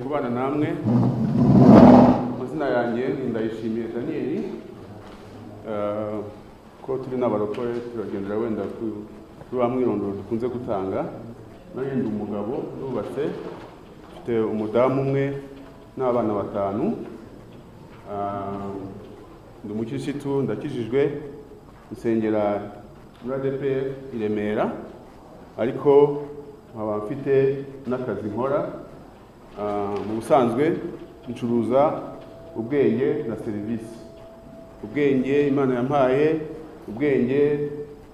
kubana namwe amazina yanjye ni ndayishimiye daniyeli Eh, ko turi n'abarokore turagendera wenda ku- kuri wa mwirondoro dukunze gutanga nanjye ndi umugabo nubatse mfite umudamu umwe n'abana batanu Ah, ndi umukirisitu ndakijijwe nsengera muri ADPR i Remera ariko nkaba mfite n'akazi nkora Ah, mu busanzwe ncuruza ubwenge na serivisi ubwenge imana yampaye ubwenge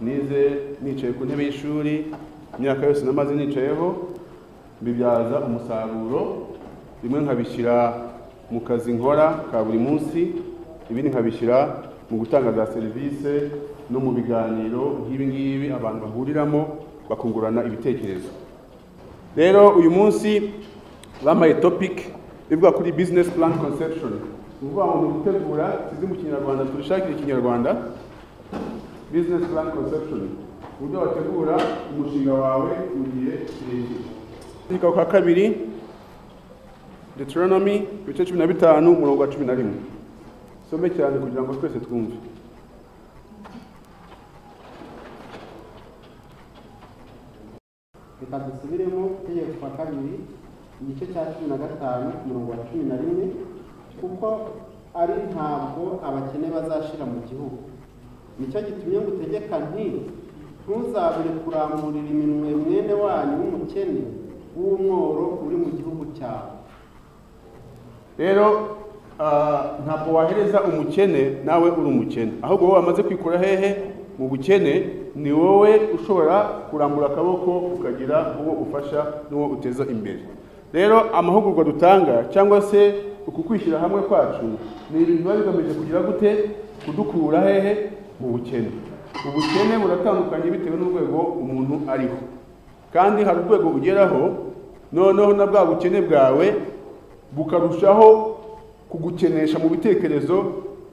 nize nicaye ku ntebe y'ishuri imyaka yose namaze nicayeho mbibyaza umusaruro bimwe nkabishyira mu kazi nkora ka buri munsi ibindi nkabishyira mu gutanga za serivisi no mu biganiro nk'ibi ngibi abantu bahuriramo bakungurana ibitekerezo rero uyu munsi bambaye topic ivuga kuri business plan conception ni ukuvuga ngo ni ugutegura sizi mu kinyarwanda turishakire ikinyarwanda business plan conception uburyo wategura umushinga wawe mu gihe kirekire Akandika ka kabiri Deuteronomy ibice cumi na bitanu umurongo wa cumi na rimwe some cyane kugira ngo twese twumve reka dusubiremo itegeko kwa kabiri igice cya cumi na gatanu ku murongo wa cumi na rimwe kuko ari ntabwo abakene bazashira mu gihugu nicyo gitumye ngutegeka nti ntuzabure kuramurira iminwe mwene wanyu w'umukene w'umworo uri mu gihugu cyawe rero ah, ntabwo wahereza umukene nawe uri umukene ahubwo wowe wamaze kwikura hehe mu bukene ni wowe ushobora kurambura akaboko ukagira uwo ufasha n'uwo uteza imbere rero amahugurwa dutanga cyangwa se uku kwishyira hamwe kwacu ni ibintu biba bigamije kugira gute kudukura hehe mu bukene ubukene buratandukanye bitewe n'urwego umuntu ariho kandi hari urwego ugeraho noneho na bwa bukene bwawe bukarushaho kugukenesha mu bitekerezo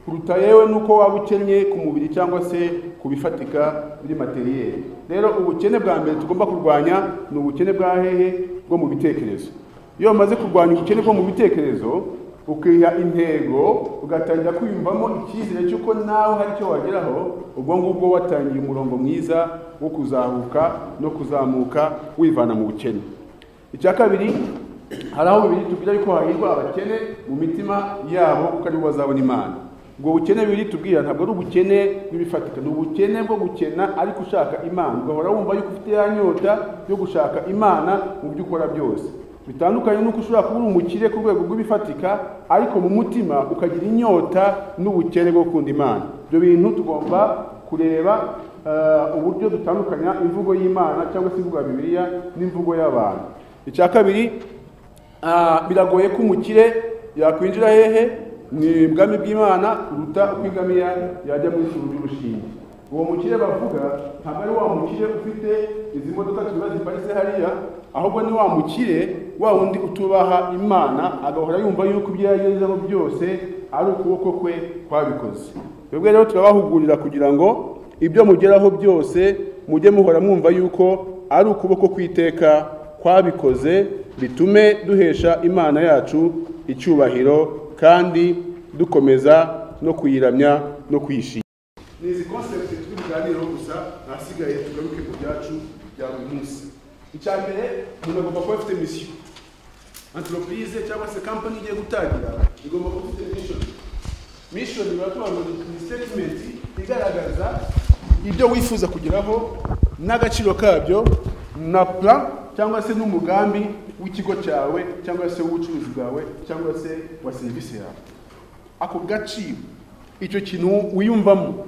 kuruta yewe n'uko waba ukennye ku mubiri cyangwa se ku bifatika muri materiyeri rero ubukene bwa mbere tugomba kurwanya ni ubukene bwa hehe bwo mu bitekerezo iyo wamaze kurwanya ubukene bwo mu bitekerezo ukiha intego ugatangira kwiyumvamo icyizere cy'uko nawe hari icyo wageraho ubwo ngubwo watangiye umurongo mwiza wo kuzahuka no kuzamuka wivana mu bukene icya kabiri hari aho bibiri tubwira yuko hahirwa abakene mu mitima yabo kuko aribo bazabona imana ubwo bukene bibiri tubwira ntabwo ari ubukene bw'ibifatika ni ubukene bwo gukena ariko ushaka imana ugahora wumva yuko ufite ya nyota yo gushaka imana mu byo ukora byose bitandukanye n'uko ushobora kuba uri umukire ku rwego rw'ibifatika ariko mu mutima ukagira inyota n'ubukene bwo gukunda imana ibyo bintu tugomba kureba eh, uburyo dutandukanya imvugo y'imana cyangwa se imvugo ya bibiliya n'imvugo y'abantu icya kabiri Ah, biragoye ko umukire yakwinjira hehe ni bwami bw'imana kuruta uko ingamiya yajya mu ijuru ry'urushinge uwo mukire bavuga ntabwo ari wa mukire ufite izi modoka tuba ziparitse hariya ahubwo ni wa mukire wa wundi utubaha imana agahora yumva yuko ibyo yagezeho byose ari ukuboko kwe kwabikoze twebwe rero turabahugurira kugira ngo ibyo mugeraho byose mujye muhora mwumva yuko ari ukuboko kw'iteka kwabikoze bitume duhesha imana yacu icyubahiro kandi dukomeza no kuyiramya no kuyishima ni izi konsepti turi buganireho gusa ahasigaye tugaruke ku byacu bya buri munsi icya mbere umuntu agomba kuba afite misiyo anteropurize cyangwa se kampani igiye gutangira igomba kuba ifite mishoni mishoni barasobanura ni sitetimenti igaragaza ibyo wifuza kugeraho n'agaciro kabyo na plan cyangwa se n'umugambi w'ikigo cyawe cyangwa se w'ubucuruzi bwawe cyangwa se wa serivisi yawe ako gaciro icyo kintu wiyumvamo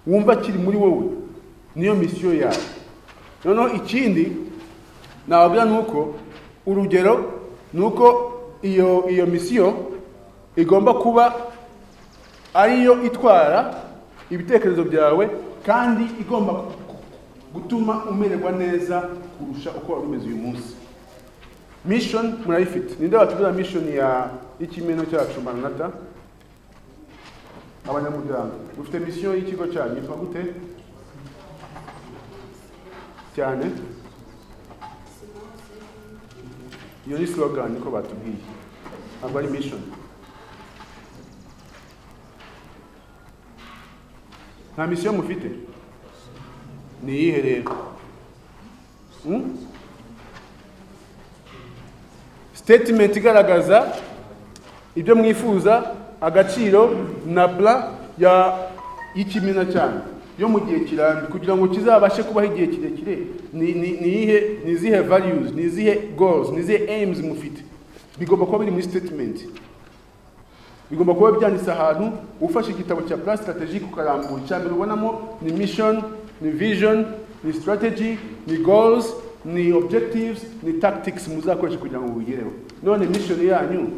wumva kiri muri wowe niyo misiyo yawe noneho ikindi nababwira ni uko urugero ni uko iyo iyo misiyo igomba kuba ariyo itwara ibitekerezo byawe kandi igomba gu- gutuma umererwa neza kurusha uko wari umeze uyu munsi mission murayifite ninde watubwira mission ya y'ikimeno cyacu maranata abanyamuryango mufite misiyo y'ikigo cyanyu yitwa gute cyane iyo ni slogan niko batubwiye aba ari mission nta misiyo mufite ni iyihe rero Hmm? statement igaragaza ibyo mwifuza agaciro na bla ya y'ikimina cyane yo mu gihe kirambye kugira ngo kizabashe kubaho igihe kirekire ni ni- ni iyihe ni izihe values ni izihe goals ni izihe aims mufite bigomba kuba biri muri statement bigomba kuba byanditse ahantu ufashe igitabo cya plan strategique ukarambura icya mbere ubonamo ni mission ni vision ni strategy ni goals ni objectives ni tactics muzakoresha kugira ngo mubigereho none mission yanyu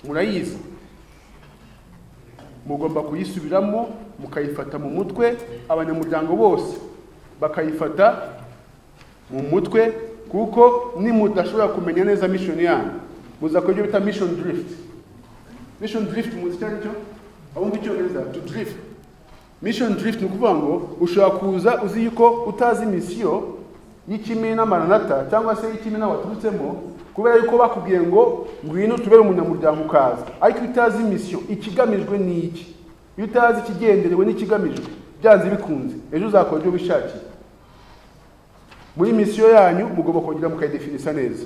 murayizi mugomba kuyisubiramo mukayifata mu mutwe abanyamuryango bose bakayifata mu mutwe kuko nimudashobora kumenya neza mission yanyu muzakora ibyo bita mission drift mission drift muzi icyo ari cyo abumva icyongereza to drift mission drift ni ukuvuga ngo ushobora kuza uzi yuko utazi misiyo y'ikimina maranata cyangwa se y'ikimina waturutsemo kubera yuko bakubwiye ngo ngwino tubere umunyamuryango ukaza ariko iyo utazi misiyo ikigamijwe ni iki iyo utazi ikigenderewe n'ikigamijwe byanze bikunze ejo uzakora ibyo wishakiye muri misiyo yanyu mugomba kongera mukayidefinisa neza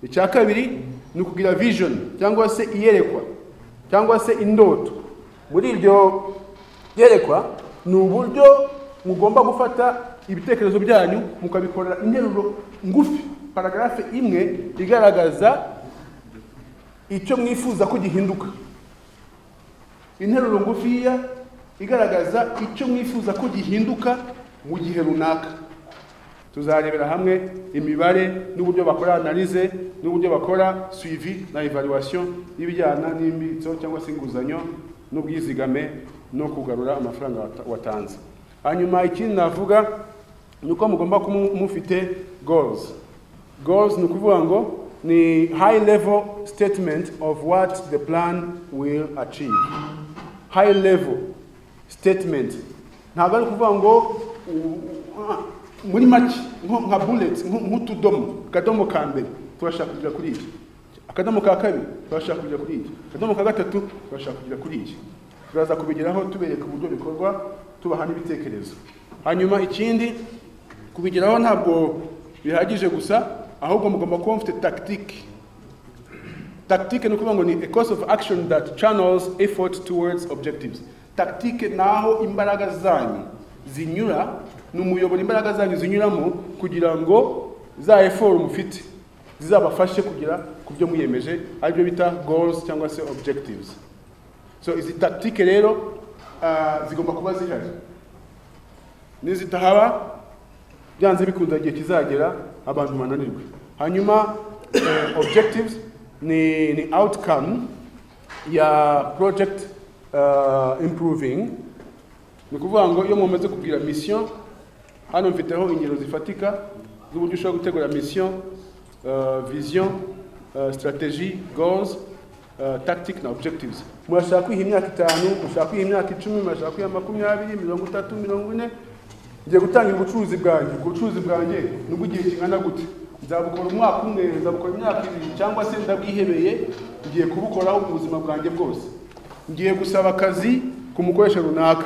icya kabiri ni ukugira vision cyangwa se iyerekwa cyangwa se indoto muri iryo yerekwa ni uburyo mugomba gufata ibitekerezo byanyu mukabikorera interuro ngufi paragarafe imwe igaragaza icyo mwifuza ko gihinduka interuro ngufiya igaragaza icyo mwifuza ko gihinduka mu gihe runaka tuzarebera hamwe imibare n'uburyo bakora analize n'uburyo bakora suivi na evaluation y'ibijyana n'imbitso cyangwa se inguzanyo n'ubwizigame no kugarura amafaranga wata- watanze hanyuma ikindi navuga ni uko mugomba kuba mu- mufite goals goals ni ukuvuga ngo ni high level statement of what the plan will achieve high level statement ntabwo ari ukuvuga ngo u- u- muri make nko nka bullet nko- nk'utudomo akadomo ka mbere turashaka kugera kuri iki akadomo ka kabiri turashaka kugera kuri iki akadomo ka gatatu turashaka kugera kuri iki turaza kubigeraho tubereka uburyo bikorwa tubaha n'ibitekerezo hanyuma ikindi kubigeraho ntabwo bihagije gusa ahubwo mugomba kuba mufite tactique tactique ni ukuvuga ngo ni a course of action that channels effort towards objectives tactique ni aho imbaraga zanyu zinyura ni umuyoboro imbaraga zanyu zinyuramo kugira ngo za effort mufite zizabafashe kugera ku byo mwiyemeje aribyo bita goals cyangwa se objectives so izi tactique rero ah, zigomba kuba zihari nizitahaba byanze bikunda igihe kizagera abantu bananirwe hanyuma eh, objectives ni, ni outcome ya project uh, improving ni ukuvuga ngo iyo mumaze kubwira mission hano mfiteho ingero zifatika z'uburyo ushobora gutegura mission uh, vision uh, strategy goals uh, tactic na objectives murashaka kwiha imyaka itanu murashaka kwiha imyaka icumi murashaka kwiha makumyabiri mirongo itatu mirongo ine ngiye gutangira ubucuruzi bwanjye ubwo bucuruzi bwanjye ni ubw'igihe kingana gute nzabukora umwaka umwe nzabukora imyaka ibiri cyangwa se ndabwihebeye ngiye kubukoraho mu buzima bwanjye bwose ngiye gusaba akazi ku mukoresha runaka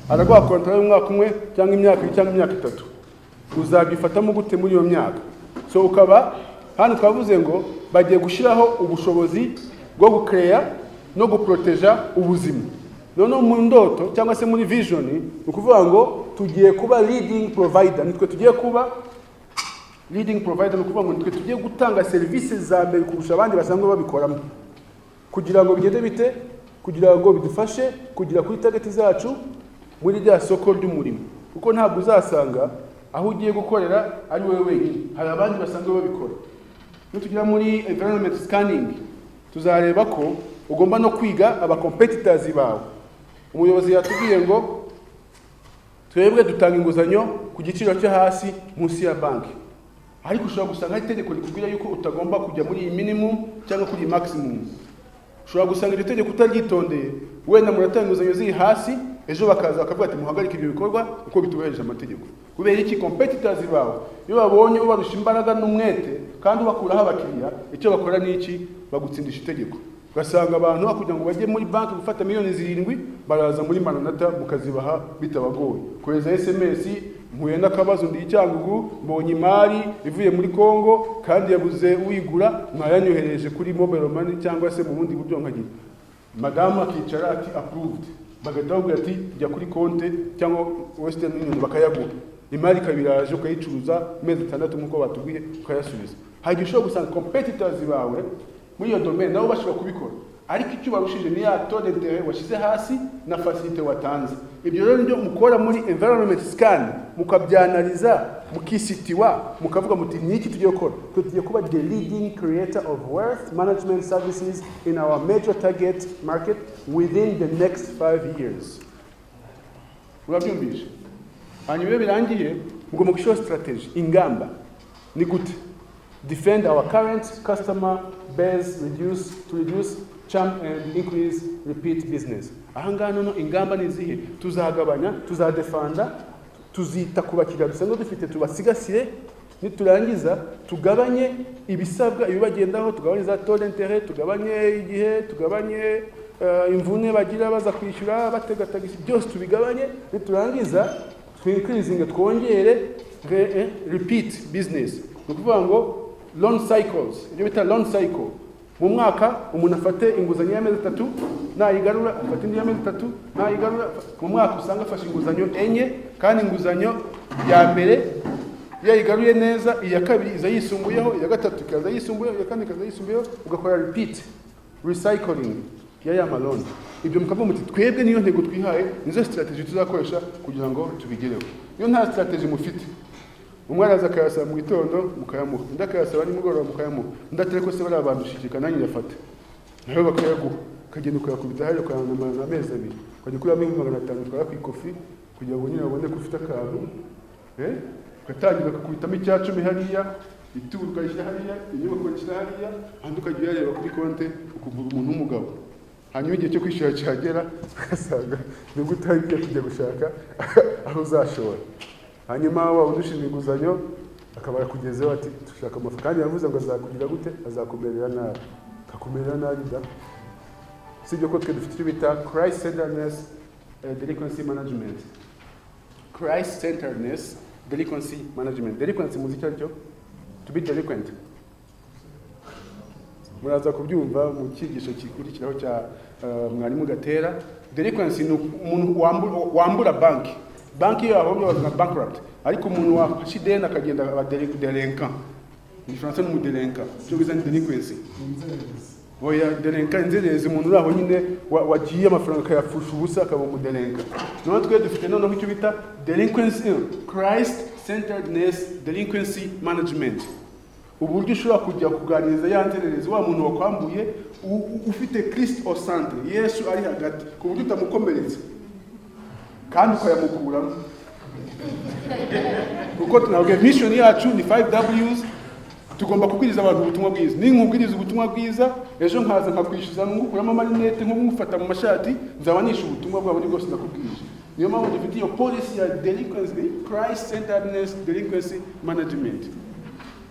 araguha kontara y'umwaka umwe cyangwa imyaka ibiri cyangwa imyaka itatu uzabyifatamo gute muri iyo myaka so ukaba hano ukaba uvuze ngo bagiye gushyiraho ubushobozi bwo gukereya no guporoteja ubuzima noneho mu ndoto cyangwa se muri vision ni ukuvuga ngo tugiye kuba leading provider nitwe tugiye kuba leading provider ni ukuvuga ngo nitwe tugiye gutanga serivisi za mbere kurusha abandi basanzwe babikoramo kugira ngo bigende bite kugira ngo bidufashe kugera kuri target zacu muri rya soko ry'umurimo kuko ntabwo uzasanga aho ugiye gukorera ari wowe wenyine hari abandi basanzwe babikora nitugera muri environment scanning tuzareba ko ugomba no kwiga abacompetitors bawe umuyobozi yatubwiye ngo twebwe dutanga inguzanyo ku giciro cyo hasi munsi ya banki ariko ushobora gusanga hari itegeko rikubwira yuko utagomba kujya muri iyi minimum cyangwa kuri iyi maximum ushobora gusanga iryo tegeko utaryitondeye wenda muratanga inguzanyo ziri hasi ejo bakaza bakavuga ati muhagarike ibyo bikorwa kuko bitubahirije amategeko kubera iki competitors bawe iyo babonye ubarusha imbaraga n'umwete kandi ubakuraho abakiriya icyo bakora ni iki bagutsindisha itegeko ugasanga abantu kugira ngo bajye muri banki gufata miliyoni zirindwi baraza muri maranata mukazibaha bitabagoye kohereza sms mpuye n'akabazo ndi icyangugu mbonye imari ivuye muri congo kandi yabuze uyigura mwayanyohereje kuri mobile money cyangwa se mu bundi buryo nkagira madamu akicara ati approved bagahita bavuga ati jya kuri konte cyangwa western union bakayagura imari ikaba iraje ukayicuruza amezi atandatu nk'uko batubwiye ukayasubiza hari igihe ushobora gusanga competitors bawe muri iyo domaine nabo bashobora kubikora ariko icyo barushije ni ya tode de washyize hasi na facilite watanze ibyo rero nibyo mukora muri environment scan mukabyanariza mukisitiwa mukavuga muti ni iki tugiye gukora tugiye kuba the leading creator of wealth management services in our major target market within the next five years urabyumvisha hanyuma iyo birangiye mugomba gushyiraho strategy ingamba ni gute defend our current customer base reduce to reduce charm and increase repeat business aha ngaha noneho ingamba ni izihe tuzagabanya tuzadefanda tuzita ku bakiriya dusanzwe dufite tubasigasire niturangiza tugabanye ibisabwa ibibagendaho tugabanye za taux d'interet tugabanye igihe tugabanye eh, imvune bagira baza kwishyura bategatagisa byose tubigabanye niturangiza twinkirizinge twongere re- eh, repeat business ni ukuvuga ngo loan cycles ibyo bita loan cycle mu mwaka umuntu afate inguzanyo y'amezi atatu nayigarura afata indi y'amezi atatu nayigarura mu mwaka usanga afashe inguzanyo enye kandi inguzanyo ya mbere iyo ayigaruye neza iya kabiri iza yisumbuyeho iya gatatu ikaza yisumbuyeho iya kane ikaza yisumbuyeho ugakora repeat recycling ya ya maloni ibyo mukavuga muti twebwe niyo ntego twihaye nizo strategy tuzakoresha kugira ngo tubigereho iyo nta strategy mufite umwe araza akayasaba mu gitondo mukayamuha undi akayasaba nimugoroba mukayamuha undi atari ko se bariya bantu ushikika nanjye nyafata nawe bakayaguha ukagenda ukayakubita hariya ukayanamarana amezi abiri ukajya kuri amwe magana atanu utwara ku ikofi kugira ngo nyine babone ko ufite akantu eh, ugatangira ukakubitamo icya cumi hariya ituru ukayishyira hariya inyubako ukayishyira hariya handi ukajya uyareba kuri konte ukuvura umuntu w'umugabo hanyuma igihe cyo kwishyura cyagera ugasanga nibwo utangiye kujya gushaka aho uzashora hanyuma wa wundi ushinzwe inguzanyo akaba yakugezeho ati dushaka amafaranga kandi yavuze ngo azakugira gute azakumerera nabi akakumerera nabi da si ibyo ko twe dufite icyo bita christ centeredness eh, delinquency management christ centeredness delinquency management delinquency muzi icyo ari cyo to be delinquent muraza kubyumva mu cyigisho gikurikiraho cya eh, mwarimu gatera delinquency ni umuntu wambura, wambura banki banki iyo yahombye bazana bankrupt ariko umuntu wafashe ideni akagenda aba deli- delinquent mu gifaransa ni umudelinquent cyo biza ni delinquency oya delinka inzererezi umuntu uri aho nyine wa- wagiye amafaranga akayapfusha ubusa akaba umudelinka noneho twe dufite noneho icyo bita delinquency christ centeredness delinquency management uburyo ushobora kujya kuganiriza ya nzererezi wa muntu wakwambuye u- u- ufite christ au centre yesu ari hagati ku buryo utamukomeretsa kandi ukayamukuramo kuko tunabwe mission yacu ni 5Ws tugomba kubwiriza abantu ubutumwa bwiza ni nkubwiriza ubutumwa bwiza ejo nkaza nkakwishyuza ngukuramo amarinete nk'umufata mu mashati nzabanisha ubutumwa bwabo bwose nakubwirije niyo mpamvu dufite iyo policy ya delinquency price centeredness delinquency management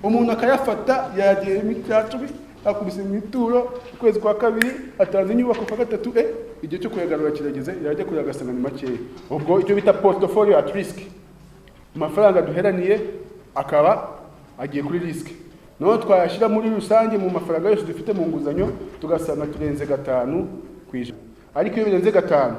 umuntu akayafata yagiye mu cya cumi akubise mu ituro ukwezi kwa kabiri atanze inyubako kwa gatatu e igihe cyo kuyagarura kirageze yajya kureba agasanga ni makeya ubwo icyo bita portfolio at risk amafaranga duheraniye akaba agiye kuri risike noneho twayashyira muri rusange mu mafaranga yose dufite mu nguzanyo tugasanga turenze gatanu ku ijana ariko iyo birenze gatanu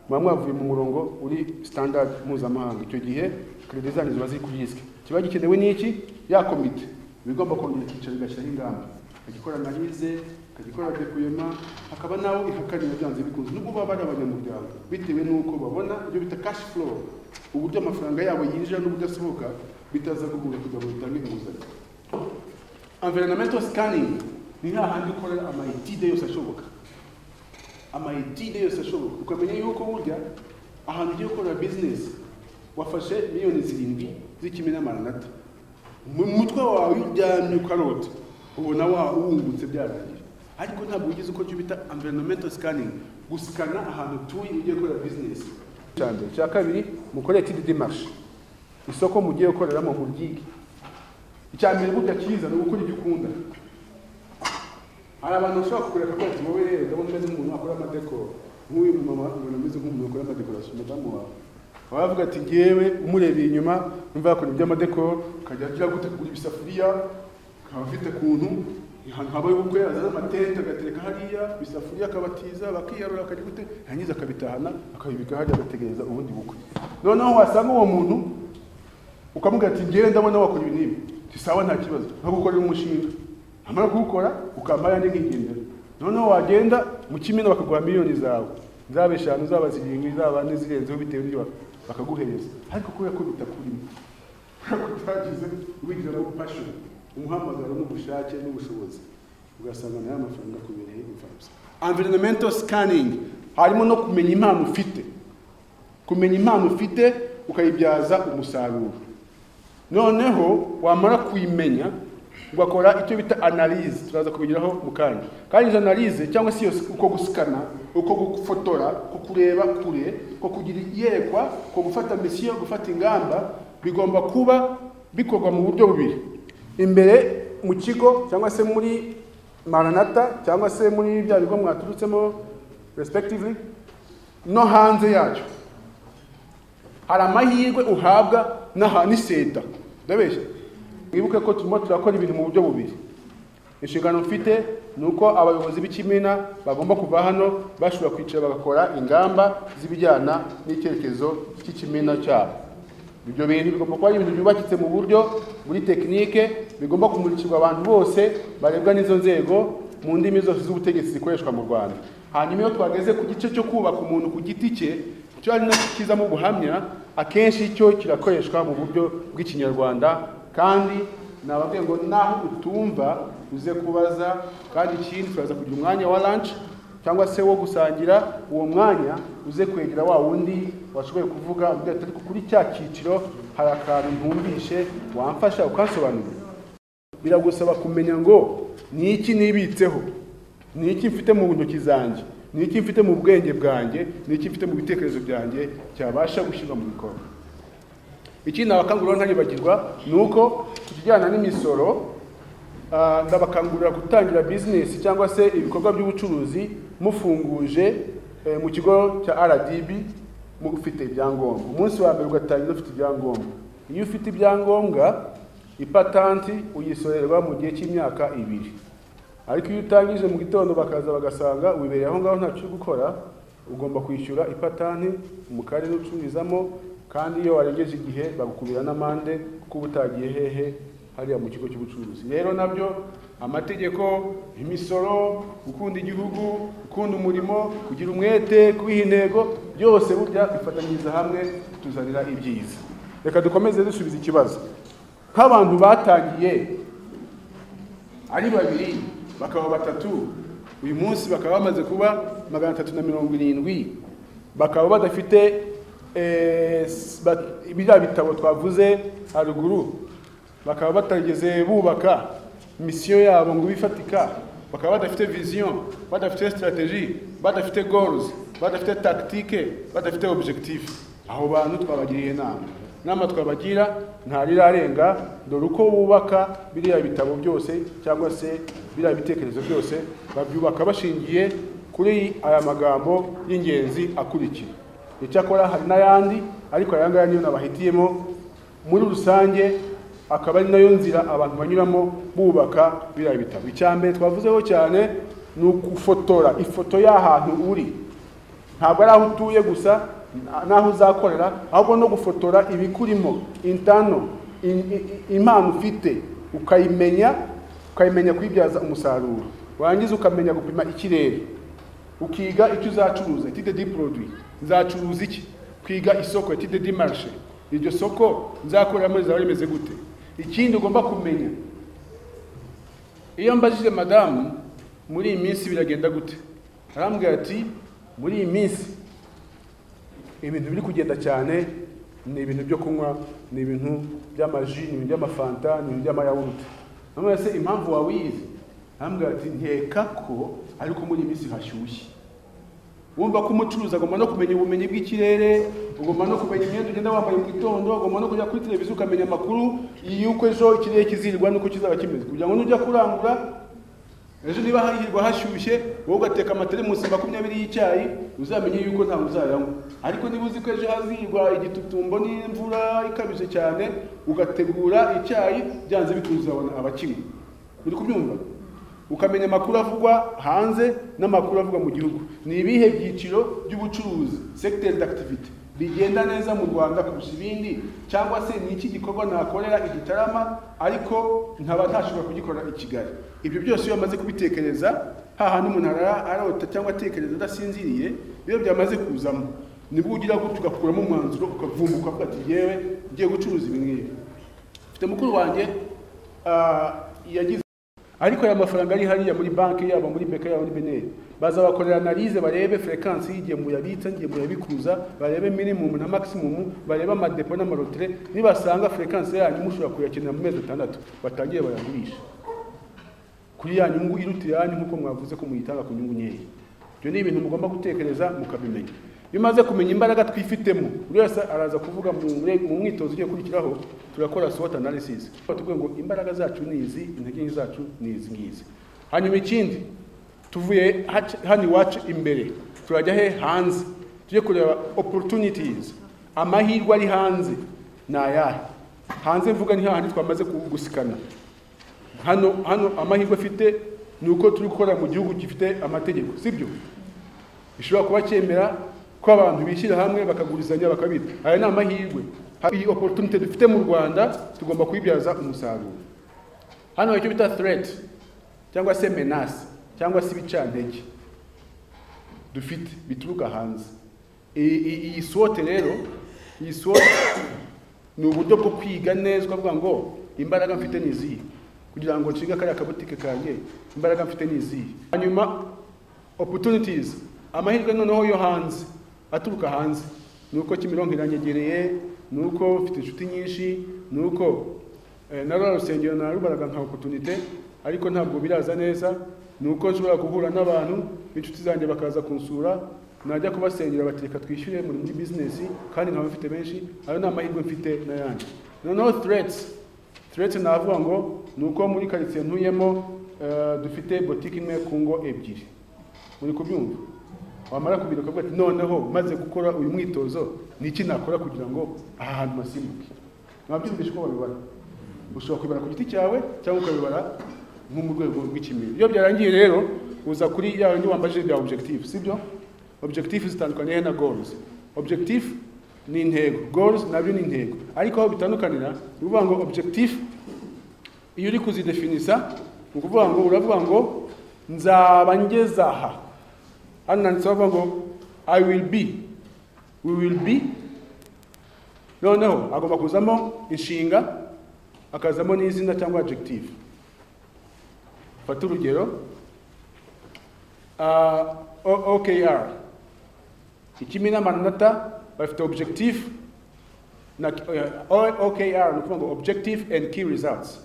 muba mwavuye mu murongo uri standard mpuzamahanga icyo gihe kredit zanyu ziba ziri kuri risike kiba gikenewe n'iki ya komite iba igomba kongera icyicaro igashyiraho ingamba ikagikora analize ikagikora dekuyema hakaba nawe ihakanira byanze bikunze nubwo baba ari abanyamuryango bitewe n'uko babona ibyo bita cash flow uburyo amafaranga yabo yinjira n'uburyo asohoka bitaza guhura kugira ngo bitange inguzanyo environmental scanning ni hahandi ukorera amayitide yose ashoboka amayitide yose ashoboka ukamenya yuko burya ahantu ugiye gukorera business wafashe miliyoni zirindwi z'ikime n'amaranata mu mutwe wawe uryamye ukarota ubona wa wungutse byarangije ariko ntabwo ugize uko cyo bita environmental scanning gusikana ahantu utuye ugiye gukorera business cya mbere cya kabiri mukore etide demarche isoko mugiye gukoreramo muryige icya mbere burya cyiza ni ugukora ibyo ukunda hari abantu bashobora kukureka ko ati wowe rero ndabona umeze nk'umuntu wakora amadekoro nk'uyu mumama ubona umeze nk'umuntu wakora amadekorasiyo umudamu wawe baba bavuga ati ngewe umurebeye inyuma numva yakora iby'amadekoro akajya agira gute kugura ibisafuriya akaba afite ukuntu ahantu habaye ubukwe azana amatente agatereka hariya ibisafuriya akabatiza bakiyarura akajya gute yarangiza akabitahana akabibika hariya agategereza ubundi bukwe noneho wasanga uwo muntu ukamubwira ati ngewe ndabona wakora ibi n'ibi Ati, sawa nta kibazo nkagukorera umushinga amara kuwukora ukampa ayandi nk'igendera noneho wagenda mu kimina bakaguha miliyoni zawe zaba eshanu zaba zirindwi zaba n'izirenzeho bitewe n'ibyo bak- bakaguhereza ariko kubera ko bitakurimo kubera ko utagize ubigiramo passion umuhamagaro n'ubushake n'ubushobozi ugasanga nayo amafaranga akubereye imfabusa environmental scanning harimo no kumenya impano ufite kumenya impano ufite ukayibyaza umusaruro noneho wamara kuyimenya ugakora icyo bita analize turaza kubigiraho mu kanya kandi izo analize cyangwa se iyo s- uko gusikana uko gufotora uko kureba kure uko kugira iyerekwa uko gufata misiyo gufata ingamba bigomba kuba bikorwa mu buryo bubiri imbere mu kigo cyangwa se muri maranata cyangwa se muri bya bigo mwaturutsemo respectively no hanze yacyo hari amahirwe uhabwa n'aha n'iseta ndabeshya mwibuke ko turimo turakora ibintu mu buryo bubiri inshingano mfite ni uko abayobozi b'ikimina bagomba kuva hano bashobora kwicara bagakora ingamba z'ibijyana n'icyerekezo cy'ikimina cyabo ibyo bintu bigomba kuba ari ibintu byubakitse mu buryo muri tekinike bigomba kumurikirwa abantu bose barebwa n'izo nzego mu ndimi zose z'ubutegetsi zikoreshwa mu rwanda hanyuma iyo twageze ku gice cyo kubaka umuntu ku giti cye icyo ari nacyo kizamo ubuhamya akenshi cyo kirakoreshwa mu buryo bw'ikinyarwanda kandi nababwiye ngo naho utumva uze kubaza kandi ikindi turaza kugira umwanya wa lunch cyangwa se wo gusangira uwo mwanya uze kwegera wa wundi washoboye kuvuga ugira ati ariko kuri cya cyiciro hari akantu ntumvishe wamfasha ukansobanurira biragusaba kumenya ngo ni iki nibitseho ni iki mfite mu ntoki zanjye ni iki mfite mu bwenge bwanjye ni iki mfite mu bitekerezo byanjye cyabasha gushyirwa mu bikorwa ikindi abakangurira ntaribagirwa ni uko ku kijyana n'imisoro ah, ndabakangurira gutangira bizinesi cyangwa se ibikorwa by'ubucuruzi mufunguje eh, mu kigo cya rdb mufite ibyangombwa umunsi wa mbere ugatangira ufite ibyangombwa iyo ufite ibyangombwa ipatanti uyisorerwa mu gihe cy'imyaka ibiri ariko iyo utangije mu gitondo bakaza bagasanga wibereye aho ngaho ntacyo uri gukora ugomba kwishyura ipatanti mu karere ucururizamo kandi iyo warengeje igihe bagukubira n'amande kuko uba utagiye hehe hariya mu kigo cy'ubucuruzi rero nabyo amategeko imisoro gukunda igihugu gukunda umurimo kugira umwete kubiha intego byose burya bifatanyiriza hamwe bituzanira ibyiza reka dukomeze dusubiza ikibazo nk'abantu batangiye ari babiri bakaba batatu uyu munsi bakaba bamaze kuba magana atatu na mirongo irindwi bakaba badafite eh, s- ba- biriya bitabo twavuze haruguru bakaba batarigeze bubaka misiyo yabo ngo ibe ifatika bakaba badafite vision badafite strategy badafite goals badafite tactique badafite objectif aho bantu twabagiriye inama inama twabagira ntarirarenga dore uko bubaka biriya bitabo byose cyangwa se biriya bitekerezo byose babyubaka bashingiye kuri aya magambo y'ingenzi akurikira icyakora hari n'ayandi ariko aya ngaya niyo nabahitiyemo muri rusange akaba ari nayo nzira abantu banyuramo bubaka biriya bitabo icya mbere twavuzeho cyane ni ugufotora ifoto y'ahantu uri ntabwo ari aho utuye gusa na- n'aho uzakorera ahubwo no gufotora ibikurimo intano in- i- impano ufite ukayimenya ukayimenya kuyibyaza umusaruro warangiza ukamenya gupima ikirere ukiga icyo uzacuruza etide di produit nzacuruza iki kwiga isoko etide di marché iryo soko nzakoreramo rizaba rimeze gute ikindi ugomba kumenya iyo mbajije madamu muri iyi minsi biragenda gute arambwira ati muri iyi minsi ibintu biri kugenda cyane ni ibintu byo kunywa ni ibintu by'amaji ni ibintu by'amafanta ni ibintu by'amayawurute namwe se impamvu wawizi arambwira ati nkeka ko ariko muri iyi minsi hashyushye wumva ko umucuruzi agomba no kumenya ubumenyi bw'ikirere ugomba no kumenya imyenda ugenda wambaye mu gitondo ugomba no kujya kuri televiziyo ukamenya amakuru y'uko ejo ikirere kizirirwa n'uko kizaba kimeze kugira ngo nujya kurangura ejo niba hahirwa hashyushye wowe ugateka amateremusi makumyabiri y'icyayi uzamenye yuko ntawe uzayanywa ariko niba uzi ko ejo hazigwa igitutumbo n'imvura ikabije cyane ugategura icyayi byanze bikunze uzabona abakinywa uri kubyumva ukamenya amakuru avugwa hanze n'amakuru avugwa mu gihugu ni ibihe byiciro by'ubucuruzi secteur d'activité bigenda neza mu rwanda kurusha ibindi cyangwa se ni iki gikorwa nakorera igitarama ariko nkaba ntashobora kugikorera i kigali ibyo byose iyo bamaze kubitekereza hahandi umuntu arara arota cyangwa atekereza adasinziriye iyo byamaze kuzamo nibwo ugira gutyo ugakuramo umwanzuro ukavumbuka ukavuga ati yewe ngiye gucuruza ibi ngibi mfite mukuru wanjye ah, yagize ariko aya mafaranga ari hariya muri banki yaba muri beka yaba muri beneri bazabakorera analize barebe frekance y'ingemwe yabitsa ingemwe yabikuza barebe minimum na maximum barebe amadepo n'amarotere nibasanga frekance yanyu mushobora kuyakenera mu mezi atandatu batangire bayagurisha kuri ya nyungu iruta iyanyu nk'uko mwavuze ko muyitanga ku nyungu nkeya ibyo ni ibintu mugomba gutekereza mukabimenya iyo umaze kumenya imbaraga twifitemo buri wese araza kuvuga mu mure- mu mwitozo ugiye kurikiraho turakora SWOT analysis tuvuga ngo imbaraga zacu ni izi intege nke zacu ni izi ngizi hanyuma ikindi tuvuye hac- hano iwacu imbere turajya he hanze tujye kureba opportunities amahirwe ari hanze ni ayahe hanze mvuga ni hahandi twamaze ku- gusikana hano hano amahirwe afite ni uko turi gukora mu gihugu gifite amategeko sibyo gishobora kuba cyemera ko abantu bishyira hamwe bakagurizanya bakabita aya ni amahirwe Ha- iyi opportunity dufite mu rwanda tugomba kuyibyaza umusaruro hano hari icyo bita threat cyangwa se menace cyangwa se ibicantege dufite bituruka hanze I- i- iyi sote rero iyi sote ni uburyo bwo kwiga neza ukavuga ngo imbaraga mfite ni izihe kugira ngo nshinge kariya kabutike kanjye imbaraga mfite ni izihe hanyuma opportunities amahirwe noneho yo hanze aturuka hanze ni uko kimironko iranyegereye ni uko mfite inshuti nyinshi ni uko eh, na rwa rusengero narubaraga nka opportunité ariko ntabwo biraza neza ni uko nshobora guhura n'abantu b'inshuti zanjye bakaza kunsura najya kubasengera bati reka twishyure muri muri bizinesi kandi nkaba mfite benshi ayo ni amahirwe mfite n'ayandi noneho threats turetse navuga ngo ni uko muri karitsiye ntuyemo eh, dufite botike imwe ku ngo ebyiri muri kubyumva wamara kubira ukavuga ati noneho maze gukora uyu mwitozo ni iki nakora kugira ngo aha hantu hasimbuke mwabyumvisha uko babibara ushobora kubibara ku giti cyawe cyangwa ukabibara nko mu rwego rw'ikimero iyo byarangiye rero uza kuri ya yindi wambajije bya objective sibyo objective zitandukanye he na goals objective ni intego goals nabyo ni intego ariko aho bitandukanira ni ukuvuga ngo objective iyo uri kuzidefinisa ni ukuvuga ngo uravuga ngo nzaba ngeze aha hano nanditseho avuga ngo i will be we will be noneho agomba kuzamo inshinga akazamo n'izina cyangwa adjective fata urugero ah, O- okr ikimi n'amanota bafite objective na eh, O- okr ni ukuvuga ngo objective and key results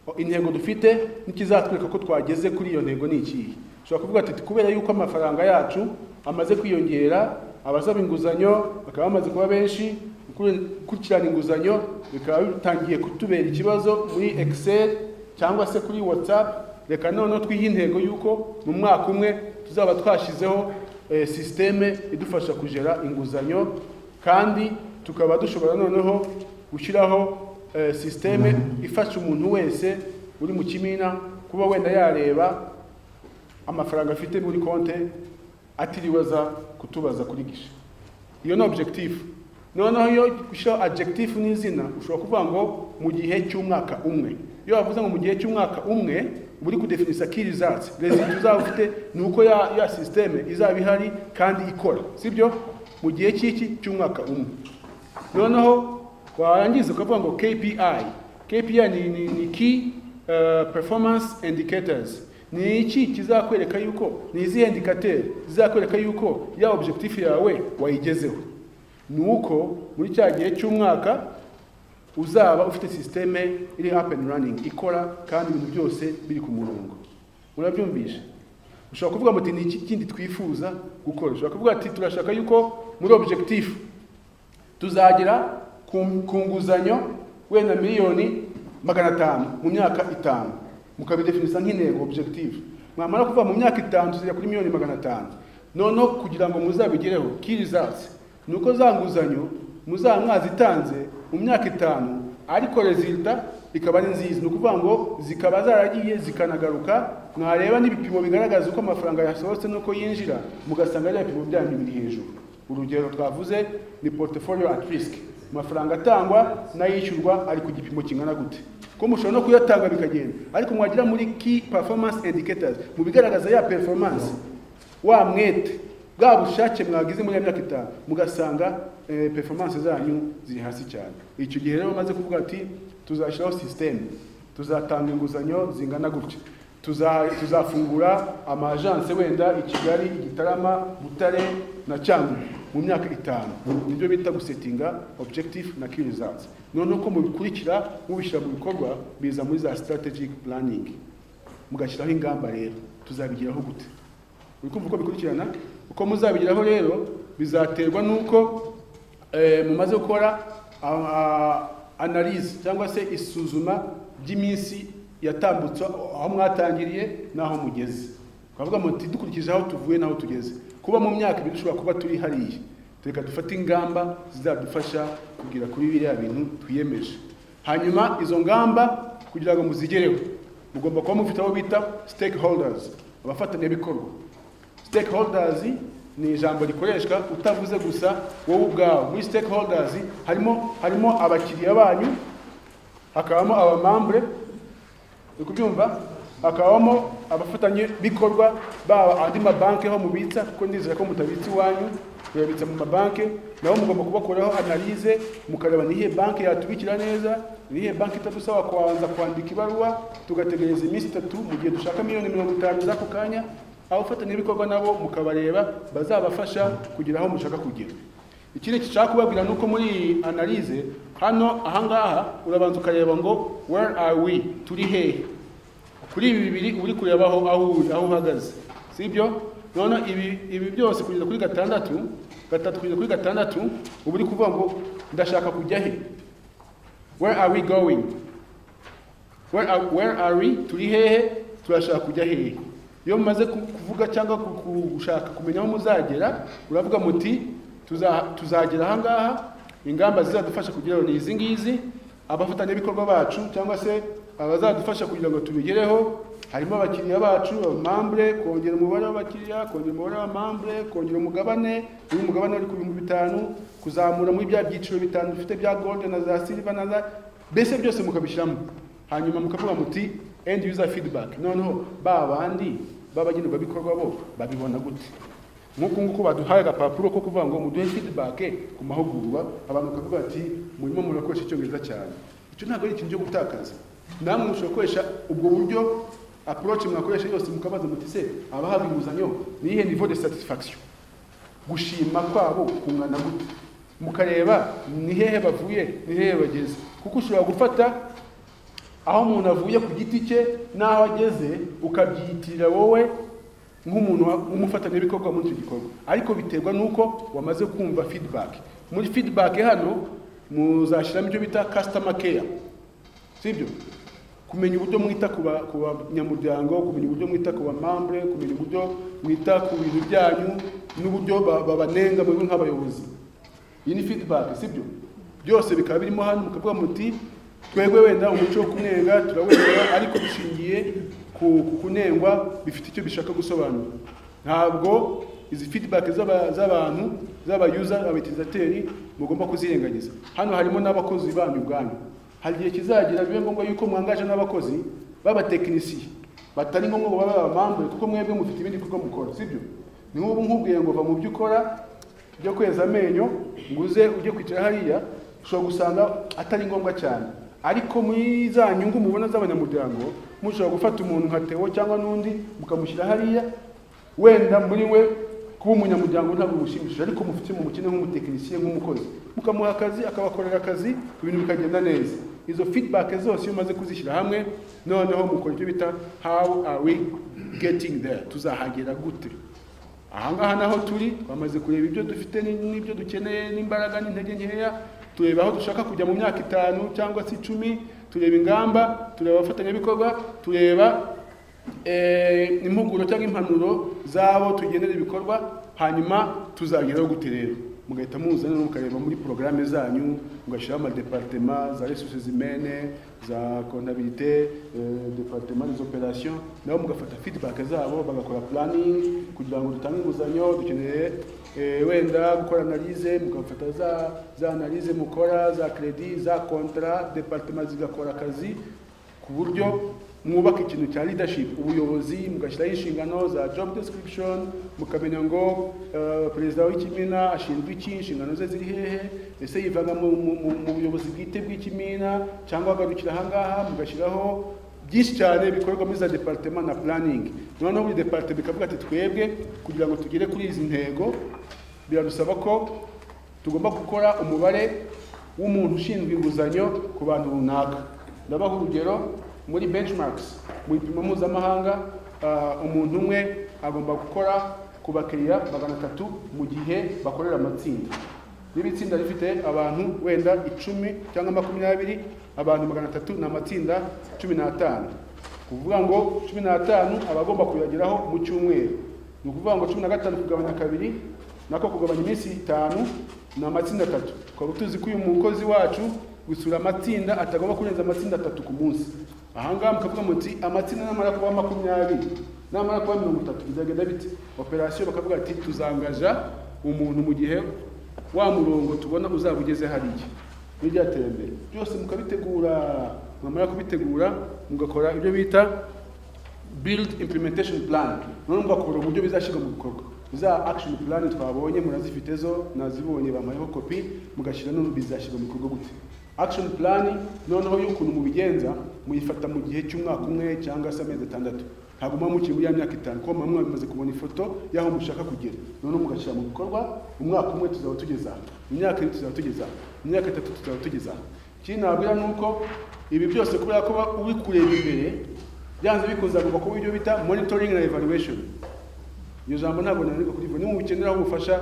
O- intego dufite n'ikizatwereka ko twageze kuri iyo ntego ni ikihe ushobora kuvuga ati kubera yuko amafaranga yacu amaze kwiyongera abasaba inguzanyo bakaba bamaze kuba benshi gukurikirana inguzanyo bikaba bitangiye kutubera ikibazo muri excel cyangwa se kuri whatsapp reka noneho twihe intego y'uko mu mwaka umwe tuzaba twashyizeho eh, sisiteme idufasha kugera inguzanyo kandi tukaba dushobora noneho gushyiraho eh, sisiteme ifasha umuntu wese uri mu kimina kuba wenda yareba amafaranga afite muri konte atiriwe aza kutubaza kuri gishe iyo ni objective noneho iyo ushyiraho adjective n'izina ushobora kuvuga ngo mu gihe cy'umwaka umwe iyo bavuze ngo mu gihe cy'umwaka umwe uba uri kudefinisa key results result uzaba ufite ni uko ya, ya system izaba ihari kandi ikora sibyo mu gihe cy'iki cy'umwaka umwe noneho warangiza ukavuga ngo kpi kpi ni, ni, ni key uh, performance indicators ni iki kizakwereka yuko ni izihe indicators zizakwereka yuko ya objective yawe wayigezeho ni uko muri cya gihe cy'umwaka uzaba ufite sisiteme iri up and running ikora kandi ibintu byose biri ku murongo urabyumvisha ushobora kuvuga muti ni iki kindi twifuza gukora ushobora kuvuga ati turashaka yuko muri objective tuzagera ku ku nguzanyo wenda miliyoni magana atanu mu myaka itanu mukabidefinisa nk'intego objective mwamara kuva mu myaka itanu tuzira kuri miliyoni magana atanu noneho kugira ngo muzabigereho ki results ni uko za nguzanyo muzaba mwazitanze mu myaka itanu ariko resulta ikaba ari nziza ni ukuvuga ngo zikaba zaragiye zikanagaruka mwareba n'ibipimo bigaragaza uko amafaranga yasohotse n'uko yinjira mugasanga ari ibipimo byanyu biri hejuru urugero twavuze ni portfolio at risk amafaranga atangwa n'ayishyurwa ari ku gipimo kingana gute ko mushobora no kuyatanga bikagenda ariko mwagira muri key performance indicators mu bigaragaza ya performance wa mwete bwa bushake mwagize muri ya myaka itanu mugasanga eh, performance zanyu ziri hasi cyane icyo gihe rero bamaze kuvuga ati tuzashyiraho system tuzatanga inguzanyo zingana gutya tuza- tuzafungura amajanse wenda i kigali i gitarama butare na cyangugu mu myaka itanu nibyo bita gusetinga objective na key results noneho ko mubikurikira mubishyira mu bikorwa biza muri za strategic planning mugashyiraho ingamba rero tuzabigeraho gute uri kumva uko bikurikirana uko muzabigeraho rero bizaterwa n'uko eh, mumaze gukora a- a- analyse cyangwa se isuzuma ry'iminsi yatambutse aho mwatangiriye n'aho mugeze twavuga muti dukurikije aho tuvuye n'aho tugeze kuba mu myaka ibiri dushobora kuba turi hariya reka dufate ingamba zizadufasha kugera kuri biriya bintu twiyemeje hanyuma izo ngamba kugira ngo muzigereho mugomba kuba mufite abo bita stakeholders abafatanyabikorwa stakeholders ni ijambo rikoreshwa utavuze gusa wowe ubwawe muri stakeholders harimo harimo abakiriya banyu hakabamo abamambure uri kubyumva hakabamo abafatanyabikorwa baba andi mabanki aho mubitsa kuko ndizera ko mutabitsa iwanyu muyabitsa mu mabanki nabo mugomba kubakoraho analyse mukareba ni iyihe banki yatubikira neza ni iyihe banki itadusaba kubanza kwandika ibaruwa tugategereza iminsi itatu mu gihe dushaka miliyoni mirongo itanu z'ako kanya abafatanyabikorwa nabo mukabareba bazabafasha kugera aho mushaka kugera ikindi kishaka kubabwira ni uko muri iyi analyse hano ahangaha urabanza ukareba ngo where are we turi hehe kuri ibi bibiri uba uri kureba aho aho uri aho uhagaze si ibyo noneho ibi ibi byose kugeza kuri gatandatu gatatu kugeza kuri gatandatu uba uri kuvuga ngo ndashaka kujya he where are we going where are, where are we turi hehe turashaka kujya hehe iyo mumaze ku- kuvuga cyangwa ku- ku- gushaka kumenya aho muzagera uravuga muti tuza- tuzagera ahangaha ingamba zizadufasha kugereho ni izi ngizi abafatanyabikorwa bacu cyangwa se abazadufasha kugira ngo tubigereho harimo abakiriya bacu abamambure kongera umubare w'abakiriya kongera umubare w'abamambure kongera umugabane uyu mugabane wari ku bihumbi bitanu kuzamura muri bya byiciro bitanu dufite bya gold na za silver na za mbese byose mukabishyiramo hanyuma mukavuga muti end user feedback noneho ba bandi b'abagenerwabikorwa bo babibona gute nk'uku nguku baduhaye agapapuro ko kuvuga ngo muduhe feedback ku mahugurwa abantu bakavuga bati murimo murakoresha icyongereza cyane icyo ntabwo ari ikintu cyo gutakaza namwe mushobora gukoresha ubwo buryo approach mwakoresha yose mukabaza muti se abahabwa inguzanyo ni iyihe niveau de satisfaction gushima kwabo kungana gute mukareba ni hehe bavuye ni hehe bageze kuko ushobora gufata aho umuntu avuye ku giti cye n'aho ageze ukabyiyitirira wowe nk'umuntu wa- w'umufatanyabikorwa muri icyo gikorwa ariko biterwa n'uko wamaze kumva feedback muri feedback hano muzashyiramo icyo bita customer care sibyo kumenya uburyo mwita ku ba- ku banyamuryango kumenya uburyo mwita ku bamambure kumenya uburyo mwita ku bintu byanyu n'uburyo ba- babanenga mwebwe nk'abayobozi iyi ni feedback sibyo byose bikaba birimo hano mukavuga muti twebwe wenda umuco wo kunenga turawemera ariko dushingiye ku ku kunengwa bifite icyo bishaka gusobanura ntabwo izi feedback z'aba- z'abantu z'aba user abatirizateri mugomba kuzirengagiza hano harimo n'abakozi banyu ubwanyu hari igihe kizagera bibe ngombwa yuko mwangaje n'abakozi b'abatekinisiye batari ngombwa ngo babe abamambure kuko mwebwe mufite ibindi bikorwa mukora sibyo ni nk'ubu nkubwiye ngo va mu byo ukora ujya kweza amenyo nguze ujye kwicara hariya ushobora gusanga atari ngombwa cyane ariko muri za nyungu mubona z'abanyamuryango mushobora gufata umuntu nka tewo cyangwa n'undi mukamushyira hariya wenda muri we kuba umunyamuryango ntabwo bimushimishije ariko mufite mu mukene nk'umutekinisiye nk'umukozi mukamuha akazi akabakorera akazi ibintu bikagenda neza izo feedback zose iyo umaze kuzishyira hamwe noneho mukora icyo bita how are we getting there tuzahagera gute ahangaha naho turi bamaze kureba ibyo dufite ni- n'ibyo dukeneye n'imbaraga n'intege nkeya tureba aho dushaka kujya mu myaka itanu cyangwa se icumi tureba ingamba tureba abafatanyabikorwa tureba eh, impuguro cyangwa impanuro z'abo tugenera ibikorwa hanyuma tuzageraho gute rero mugahita muzana rero mukareba muri porogaramu zanyu mugashyiraho amadeparitema za resources humaine za comptabilité eh, departement des opérations nabo mugafata feedback zabo bagakora planning kugira ngo dutange inguzanyo dukeneye eh, wenda gukora analyse mugafata za za analyse mukora za credit za contrat departement zigakora akazi ku buryo mwubaka ikintu cya leadership ubuyobozi mugashyiraho inshingano za job description mukamenya ngo eh, perezida w'ikimina ashinzwe iki inshingano ze ziri hehe ese yivanga mu mu- mu- mu buyobozi bwite bw'ikimina cyangwa agarukira ahangaha mugashyiraho byinshi cyane bikorwa muri za departement na planning noneho buri departement ikavuga ati twebwe kugira ngo tugere kuri izi ntego biradusaba ko tugomba gukora umubare w'umuntu ushinzwe inguzanyo ku bantu runaka ndabaha urugero muri benchmarks mu bipimo mpuzamahanga ah, umuntu umwe agomba gukora ku bakiriya magana atatu mu gihe bakorera amatsinda niba itsinda rifite abantu wenda icumi cyangwa makumyabiri abantu magana atatu ni amatsinda cumi n'atanu ni ukuvuga ngo cumi n'atanu aba agomba kuyageraho mu cyumweru ni ukuvuga ngo cumi na gatanu kugabanya kabiri nako kugabanya iminsi itanu ni amatsinda atatu twaba tuzi ko uyu mukozi wacu gusura amatsinda atagomba kurenza amatsinda atatu ku munsi ahangaha mukavuga muti amatsinda namara kuba makumyabiri namara kuba mirongo itatu bizagenda bite operasiyo bakavuga ati tuzangaja umuntu mu gihe wa murongo tubona uzaba ugeze hariya n'iryatera imbere byose mukabitegura mwamara kubitegura mugakora ibyo bita build implementation plan noneho mugakora uburyo bizashyirwa mu bikorwa za action plan twabonye murazifite zo nazibonye bampayeho kopi mugashyira n'ubu bizashyirwa mu bikorwa gute action plan noneho y'ukuntu mubigenza muyifata mu gihe cy'umwaka umwe cyangwa se amezi atandatu ntabwo muba mukiri muri ya myaka itanu kuko muba mwamaze kubona ifoto y'aho mushaka kugera noneho mugashyira mu bikorwa umwaka umwe tuzaba tugeze aha mu myaka ibiri tuzaba tugeze aha mu myaka itatu tuzaba tugeze aha ikindi nababwira ni uko ibi byose kubera ko uba uri kureba imbere byanze bikunze agomba kuba ibyo bita monitoring na evaluation iryo jambo ntabwo nanirwa kurivuga niba mubikeneraho ubufasha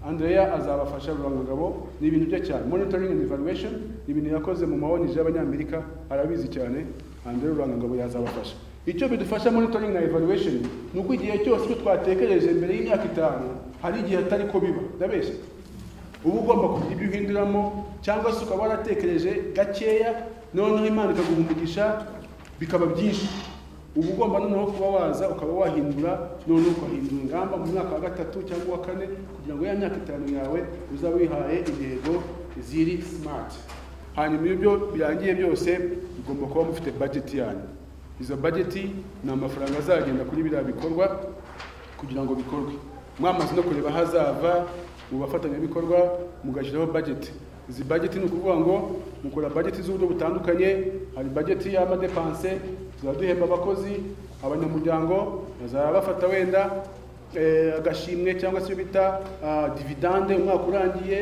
andrea azabafasha rurangagabo ni ibintu bye cyane monitoring and evaluation ni ibintu yakoze mu mawonije y'abanyamerika arabizi cyane andrea rurangagabo yazabafasha icyo bidufasha monitoring na evaluation ni uko igihe cyose icyo twatekereje mbere y'imyaka itanu hari igihe atari ko biba ndabeshya uba ugomba kugira ibyo uhinduramo cyangwa se ukaba waratekereje gakeya noneho imana ikaguha umugisha bikaba byinshi uba ugomba noneho kuba waza ukaba wahindura noneho ukahindura ingamba mu mwaka wa gatatu cyangwa uwa kane kugira ngo ya myaka itanu yawe uzaba wihaye intego ziri smart hanyuma iyo byo birangiye byose ugomba kuba mufite budget yanyu izo budget ni amafaranga azagenda kuri biriya bikorwa kugira ngo bikorwe mwamaze no kureba hazava mu bafatanyabikorwa mugashyiraho budget izi budget ni ukuvuga ngo mukora budget z'uburyo butandukanye hari budget y'amadepanse tuzaba duhemba abakozi abanyamuryango bazaba bafata wenda eh, agashimwe cyangwa se ibyo bita ah, dividende umwaka urangiye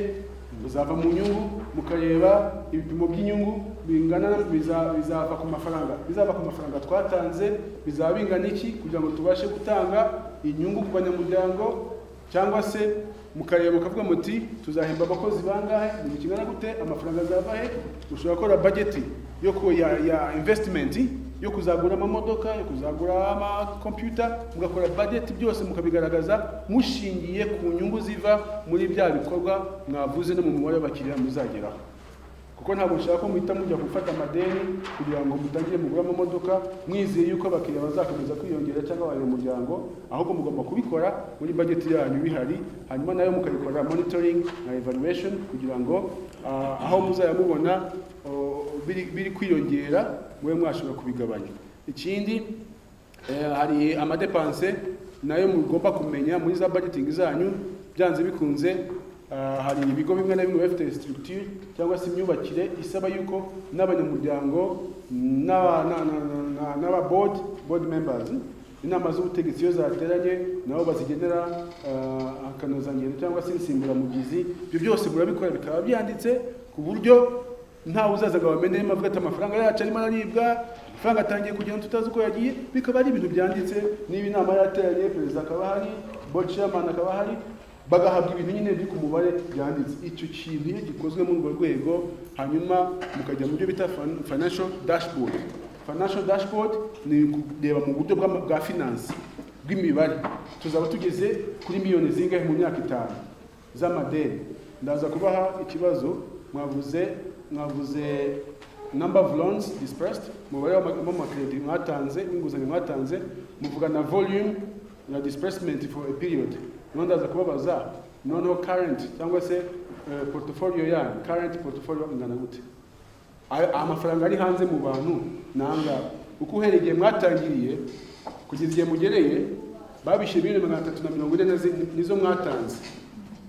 muzava mu nyungu mukareba ibipimo by'inyungu bingana biza- bizava ku mafaranga bizava ku mafaranga twatanze bizaba bingana iki kugira ngo tubashe gutanga inyungu ku banyamuryango cyangwa se mukareba mukavuga muti tuzahemba abakozi bangahe mu gihe kingana gute amafaranga azava he ushobora gukora budget yo ku ya, ya investment yo kuzagura amamodoka yo kuzagura amakompyuta mugakora budget byose mukabigaragaza mushingiye ku nyungu ziva muri bya bikorwa mwavuze no mu mubare w'abakiriya muzageraho kuko ntabwo nshaka ko muhita mujya gufata amadeni kugira ngo mutangire mugure amamodoka mwizeye yuko abakiriya bazakomeza kwiyongera cyangwa abanyamuryango ahubwo mugomba kubikora muri budget yanyu bihari hanyuma nayo mukayikorera monitoring na evaluation kugira ngo ah, aho muzajya mubona oh, biri- biri kwiyongera mube mwashobora kubigabanya ikindi Eh, hari amadepanse nayo mugomba kumenya muri za budgeting zanyu byanze bikunze ah, hari ibigo bimwe na bimwe biba bifite structure cyangwa se imyubakire isaba yuko n'abanyamuryango n'aba- na- na- na- na- n'aba board board members inama z'ubutegetsi iyo zateranye nabo bazigenera ah, akanozangendo cyangwa se insimburamugizi ibyo byose murabikora bikaba byanditse ku buryo ntawe uzazaga wamenya arimo avuga ati amafaranga yacu arimo araribwa amafaranga atangiye kugenda tutazi uko yagiye bikaba ari ibintu byanditse niba inama yateranye perezida akaba ahari board chairman akaba ahari bagahabwa ibintu nyine biri ku mubare byanditse icyo kintu iyo gikozwe muri urwo rwego hanyuma mukajya mu byo bita fin- financial dashboard financial dashboard ni kureba mu buryo bw'ama- bwa finance bw'imibare tuzaba tugeze kuri miliyoni zingahe mu myaka itanu z'amadeni ndaza kubaha ikibazo mwavuze mwavuze number of loans dispersed umubare w'ama- w'amakredi mwatanze w'inguzanyo mwatanze muvuga na volume ya disbursement for a period noneho ndaza kubabaza noneho current cyangwa se eh, portfolio yanyu current portfolio ingana gute ayo amafaranga ari hanze mu bantu nangahe uko uhereye igihe mwatangiriye kugeza igihe mugereye babishyuye miliyoni magana atatu na mirongo ine na zi- nizo mwatanze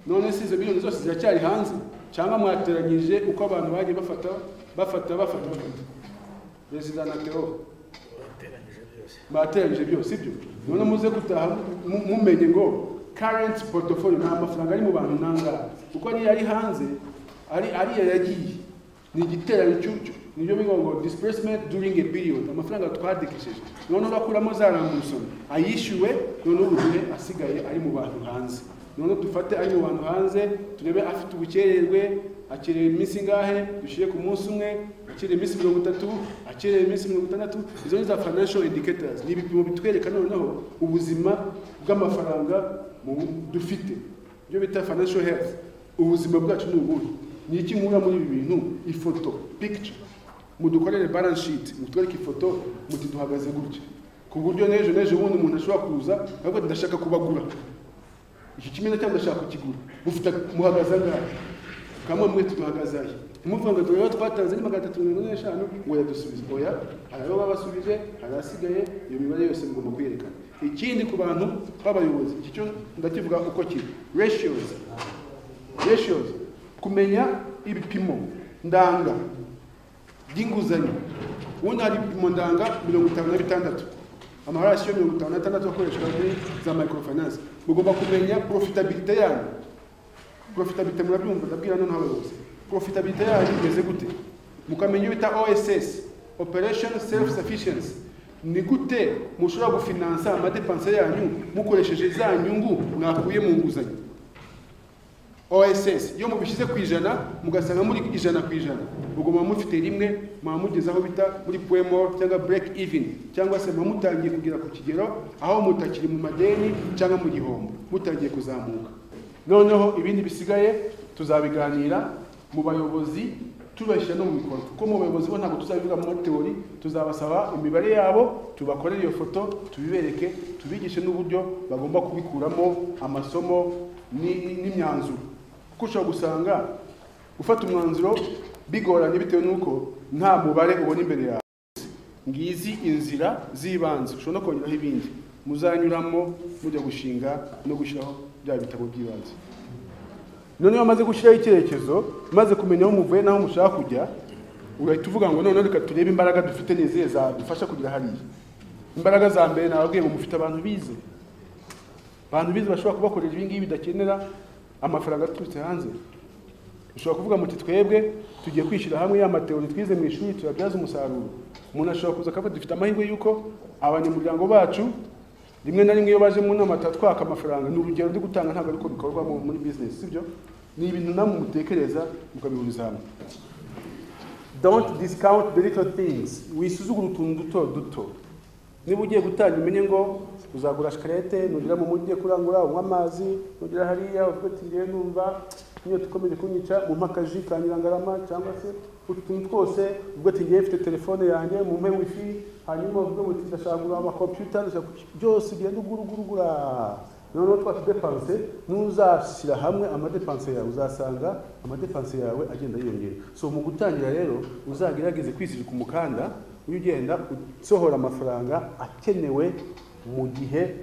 none se izo miliyoni zose ziracyari hanze cyangwa mwateranyije uko abantu bagiye bafata bafata bafata bafata perezida na teho bateranyije byose sibyo none muze gutaha mu- mumenye ngo current portfolio nta mafaranga ari mu bantu nangahe kuko niyo ari hanze ari ariyo yagiye ni igiteranyo cy'ucyo nibyo bivuga ngo disbursement during a period amafaranga twadikishije none urakuramo za rangumusoni ayishyuwe none ubugihe asigaye ari mu bantu hanze none dufate ari mu bantu hanze turebe afite ubukererwe akereye iminsi ingahe dushyire ku munsi umwe akereye iminsi mirongo itatu akereye iminsi mirongo itandatu izo ni za financial indicators ni ibipimo bitwereka noneho ubuzima bw'amafaranga mu- dufite ibyo bita financial health ubuzima bwacu ni ubuhe ni iki nkura muri ibi bintu ifoto picture mudukorere balance sheet mutwereke ifoto muti duhagaze gutya ku buryo n'ejo n'ejo bundi umuntu ashobora kuza akavuga ati ndashaka kubagura iki kimena cyangwa ndashaka kukigura mufite muhagaze angahe kamwe mwe tuduhagaze ahe ntimuvuga ngo turebe twatanze ni magana atatu mirongo ine n'eshanu ngo yadusubize oya hari ayo babasubije hari asigaye iyo mibare yose mugomba kwerekana ikindi ku bantu b'abayobozi iki cyo ndakivuga uko kiri ratios ratios kumenya ibipimo ndanga by'inguzanyo ubundi hari ibipimo ndanga mirongo itanu na bitandatu amarasiyo mirongo itanu n'atandatu akoreshwa muri za microfinance mugomba kumenya profitabilite yanyu profitabilite murabyumva ndabwira noneho abayobozi profitabilite yanyu imeze gute mukamenya iyo bita oss operation self sufficiency ni gute mushobora gufinansa amadepanse yanyu mukoresheje za nyungu mwakuye mu nguzanyo oss iyo mubishyize ku ijana mugasanga muri ijana ku ijana ubwo muba mufite rimwe muba mugeze aho bita muri puemor cyangwa break even cyangwa se muba mutangiye kugera ku kigero aho mutakiri mu madeni cyangwa mu gihombo mutangiye kuzamuka noneho ibindi bisigaye tuzabiganira mu bayobozi tubashyira no mu bikorwa kuko mu bayobozi bo ntabwo tuzabivuga muri teori tuzabasaba imibare yabo tubakorere iyo foto tubibereke tubigishe n'uburyo bagomba kubikuramo amasomo ni- ni- n'imyanzuro kuko ushobora gusanga gufata umwanzuro bigoranye bitewe n'uko nta mubare ubona imbere yawe ngizi inzira z'ibanze ushobora no kongeraho ibindi muzanyuramo mujya gushinga no gushyiraho bya bitabo by'ibanze noneho maze gushyiraho icyerekezo maze kumenya aho muvuye n'aho mushaka kujya urahita uvuga ngo noneho reka turebe imbaraga dufite n'izihe zadufasha kugera hariya imbaraga za mbere nababwiye ngo mufite abantu bize abantu bize bashobora kubakorera ibi ngibi bidakenera amafaranga aturutse hanze ushobora kuvuga muti twebwe tugiye kwishyira hamwe ya mateori twize mu ishuri tuyabyaza umusaruro umuntu ashobora kuza akavuga dufite amahirwe y'uko abanyamuryango bacu rimwe na rimwe iyo baje mu nama twaka amafaranga ni urugero ndi gutanga ntabwo ariko bikorwa mu- muri bizinesi sibyo ni ibintu namwe mutekereza mukabihuriza hamwe don't discount the little things wisuzugura utuntu duto duto niba ugiye gutanga umenye ngo uzagura shikarete nugera mu mujyi ugiye kurangura unywa amazi nugera hariya uvuga ati ngewe numva niyo tukomeje kunyica mu akaji ka nyirangarama cyangwa se utu tuntu twose uvuga ati ngewe mfite telefone yanjye mu mpe wifi hanyuma uvuge ngo ndashaka kugura amakompiyuta ndashaka kuki- byose ugenda ugura ugura ugura noneho twa tudepanse ntuzashyira hamwe amadepanse yawe uzasanga amadepanse yawe agenda yiyongera so mu gutangira rero uzagerageze kwisirika umukanda ujye ugenda usohora amafaranga akenewe mu gihe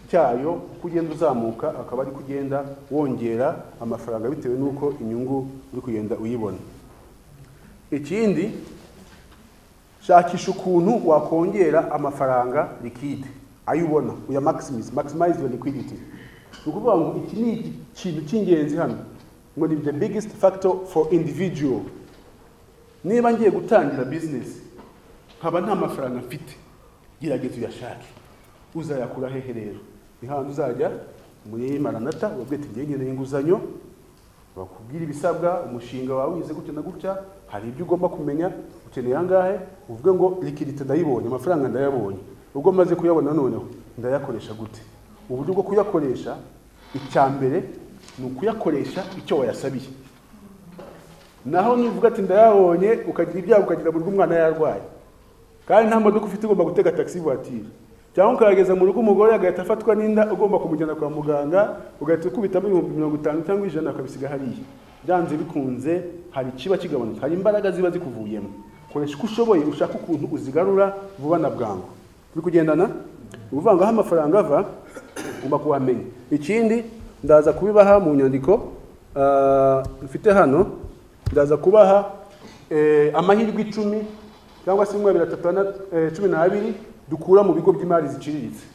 cyayo uko ugenda uzamuka akaba ari kugenda wongera amafaranga bitewe n'uko inyungu uri kugenda uyibona ikindi shakisha ukuntu wakongera amafaranga liquide ayo ubona uya maximize maximize your liquidity ni ukuvuga ngo iki ni ikintu cy'ingenzi hano ngo ni the biggest factor for individual niba ngiye gutangira business nkaba nta mafaranga mfite gerageza uyashake uzayakura hehe rero ni handi uzajya muri maranata ubabwira ati ngewe nkeneye inguzanyo bakubwira ibisabwa umushinga wawe wize gutya na gutya hari ibyo ugomba kumenya ukeneye angahe uvuge ngo likidite ndayibonye amafaranga ndayabonye ubwo maze kuyabona noneho ndayakoresha gute uburyo bwo kuyakoresha icya mbere ni ukuyakoresha icyo wayasabiye naho nivuga ati ndayabonye ukagira ibyago ukagira buryo umwana yarwaye kandi nta modoka ufite ugomba gutega taxi voiture cyangwa ukayageza mu rugo umugore agahita afatwa n'inda ugomba kumujyana kwa muganga ugahita ukubitamo ibihumbi mirongo itanu cyangwa ijana ukabisiga hariya byanze bikunze hari ikiba kigabanutse hari imbaraga ziba zikuvuyemo koresha uko ushoboye ushaka ukuntu uzigarura vuba na bwangu turi kugendana ni ukuvuga ngo aho amafaranga ava ugomba kuhamenya ikindi ndaza kubibaha mu nyandiko ah, mfite hano ndaza kubaha eh, amahirwe icumi cyangwa se makumyabiri na atatu na eh, cumi n'abiri dukura mu bigo by'imari ziciriritse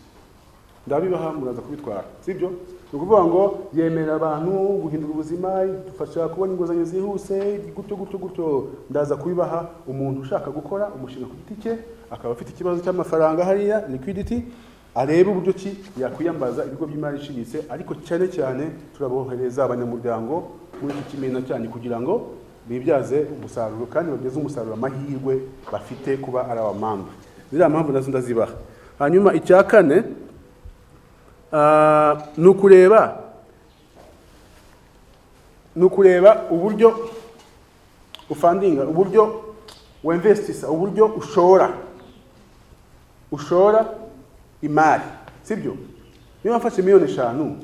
ndabibaha muraza kubitwara sibyo ni ukuvuga ngo yemerera abantu guhindura ubuzima idufasha kubona inguzanyo zihuse gutyo gutyo gutyo ndaza kubibaha umuntu ushaka gukora umushinga ku giti cye akaba afite ikibazo cy'amafaranga hariya liquidity arebe uburyo ki yakwiyambaza ibigo by'imari iciriritse ariko cyane cyane turabohereza abanyamuryango muri iki kimena cyane kugira ngo bibyaze umusaruro kandi babyeze umusaruro amahirwe bafite kuba ari abamambe ziriya mpamvu nazo ndazibaha hanyuma icya kane ah, ni ukureba ni ukureba uburyo ufandinga uburyo wemvesitisa uburyo ushora ushora imari sibyo niba mfashe miliyoni eshanu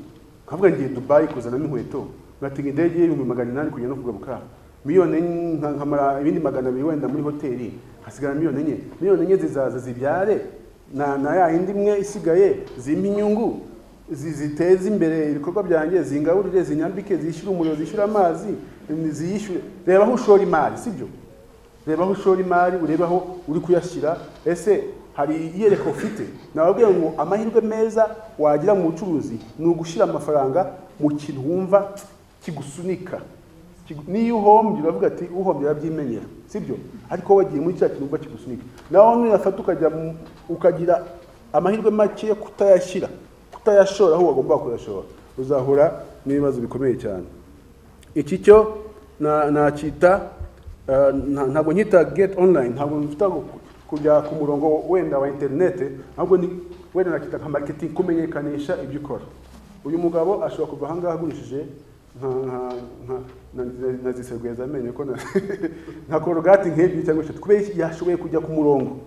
nkavuga ngiye dubayi kuzanamo inkweto ngatega indege y'ibihumbi magana inani kugera no kugaruka miliyoni enye, nka- nkamara ibindi magana abiri wenda muri hoteli hasigara miliyoni enye miliyoni enye zizaza zibyare na, na ya yindi imwe isigaye zimpa inyungu zi- ziteze imbere ibikorwa byanjye zingaburire zinyambike zishyure umuriro zishyure amazi ziyishyure reba aho ushora imari sibyo reba aho ushora imari urebe aho uri kuyashyira ese hari iyereka ufite nababwiye ngo amahirwe meza wagira mu bucuruzi ni ugushyira amafaranga mu kintu wumva kigusunika Kigu- niyo uhombye uravuga ati uhombye arabyimenyera sibyo ariko wagiye muri cya kintu uba kigusunika nawe nuyafata ukajya mu- ukagira amahirwe make yo kutayashyira kutayashora aho wagomba kuyashora uzahura n'ibibazo bikomeye cyane iki cyo na- nacyita eh, nta- ntabwo nkita get online ntabwo mfite aho ku- kujya ku murongo wenda wa interinete ahubwo ni wenda nacyita nka marketing kumenyekanisha ibyo ukora uyu mugabo ashobora kuva ahangaha agurishije nka nka nka- na- na- nazisegweza amenyo ko na- nka korogati nk'ebyiri cyangwa eshatu kubera iki yashoboye kujya ku murongo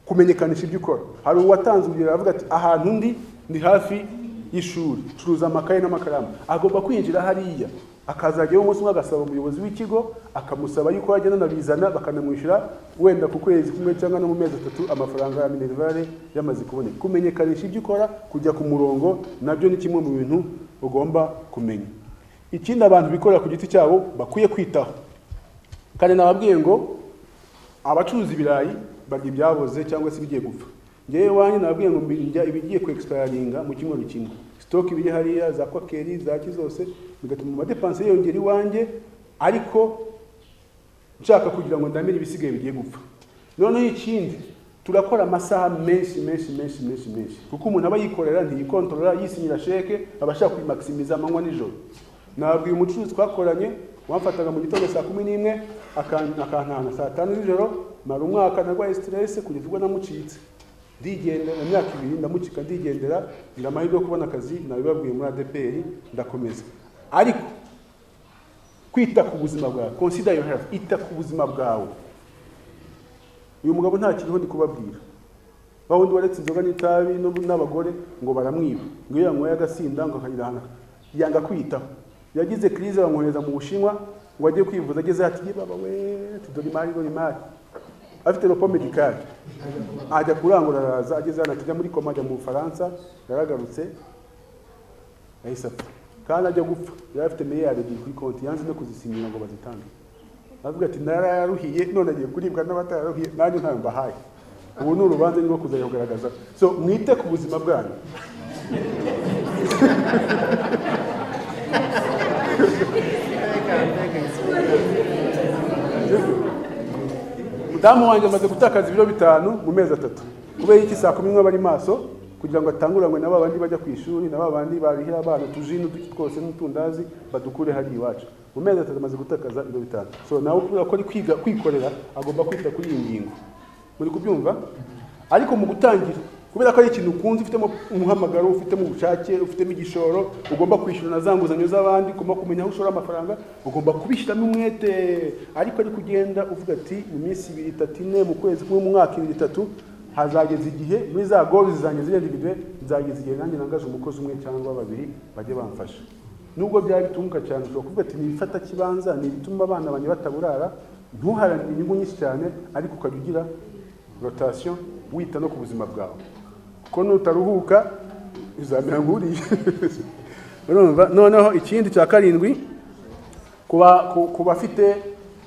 kumenyekanisha ibyo ukora hari uwatanze urugero aravuga ati ahantu ndi ndi hafi y'ishuri curuza amakaye n'amakaramu agomba kwinjira hariya akazajyayo umunsi umwe agasaba umuyobozi w'ikigo akamusaba yuko yajya anabizana bakanamwishyura wenda ku kwezi kumwe cyangwa no mu mezi atatu amafaranga ya minerivare yamaze kuboneka kumenyekanisha ibyo ukora kujya ku murongo nabyo ni kimwe mu bintu ugomba kumenya ikindi abantu bikorera ku giti cyabo bakwiye kwitaho kandi nababwiye ngo abacuruza ibirayi barya ibyaboze cyangwa se ibigiye gupfa ngewe iwanjye nababwiye ngo mbirya ibigiye ku expiraringa mu cyumweru kimwe sitoke ibiri hariya za kwakeri za ki zose bigatuma amadepanse yiyongera iwanjye ariko nshaka kugira ngo ndamire ibisigaye bigiye gupfa noneho ikindi turakora amasaha menshi menshi menshi menshi menshi kuko umuntu aba yikorera ntiyikontorora yisinyira sheke aba ashaka kuyimakisimiza amanywa nijoro nabwiye umucuruzi twakoranye wamfataga mu gitondo saa kumi n'imwe akan- akantana saa tanu z'ijoro mara umwaka narwaye siteresi kugeza ubwo namucitse ndigendera mu myaka ibiri ndamucika ndigendera ngira amahirwe yo kubona akazi nabibabwiye muri adeperi ndakomeza ariko kwita ku buzima bwawe consider your health ita ku buzima bwawe uyu mugabo ntakiriho ndi kubabwira wa wundi waretse inzoga n'itabi n'ubu- n'abagore ngo baramwiba ngo iyo yanyweye agasinda ngo akagira ahantu yanga kwitaho yagize crise bamwohereza mu bushinwa ngo ajye kwivuza ageze ati "Ye baba we ati dore imari dore imari afite ropo medikari ajya kurangura araza ageze hano ati "Jya muri koma ajya mu bufaransa yaragarutse yahise apfa kandi ajya gupfa yari afite miliyari ebyiri kuri konti yanze no kuzisinyira ngo bazitange aravuga ati nararuhiye none agiye kuribwa n'abatararuhiye nanjye ntayo mbahaye ubu ni urubanza nirwo kuzajya kugaragaza so mwite ku buzima bwanyu mudamu wanjye amaze gutakaza ibiro bitanu mu mezi atatu kubera iki saa kumi n'imwe aba ari maso kugira ngo atanguranywe na ba bandi bajya ku ishuri na ba bandi barihira abana utujini uduki twose n'utundazi badukure hariya iwacu mu mezi atatu amaze gutakaza ibiro bitanu so nawe kubera ko ari kwiga kwikorera agomba kwita kuri iyi ngingo muri kubyumva ariko mu gutangira kubera ko ari ikintu ukunze ufitemo umuhamagaro ufitemo ubushake ufitemo igishoro ugomba kwishyura na za nguzanyo z'abandi ugomba kumenya aho ushora amafaranga ugomba kubishyiramo umwete ariko ari kugenda uvuga ati mu minsi ibiri itatu ine mu kwezi kumwe mu mwaka ibiri itatu hazageza igihe muri za gozi zanjye zirenze ibidwe nzageza igihe nanjye nangaje umukozi umwe cyangwa babiri bajye bamfasha nubwo byaba bitunguka cyane ushobora kuvuga ati ni ibifata kibanza ni ibituma abana banjye bataburara ntuharanire inyungu nyinshi cyane ariko ukajya ugira rotasiyo wita no ku buzima bwawe kuko nutaruhuka uzamera nk'uriye urumva noneho ikindi cya karindwi kuba ku- ku bafite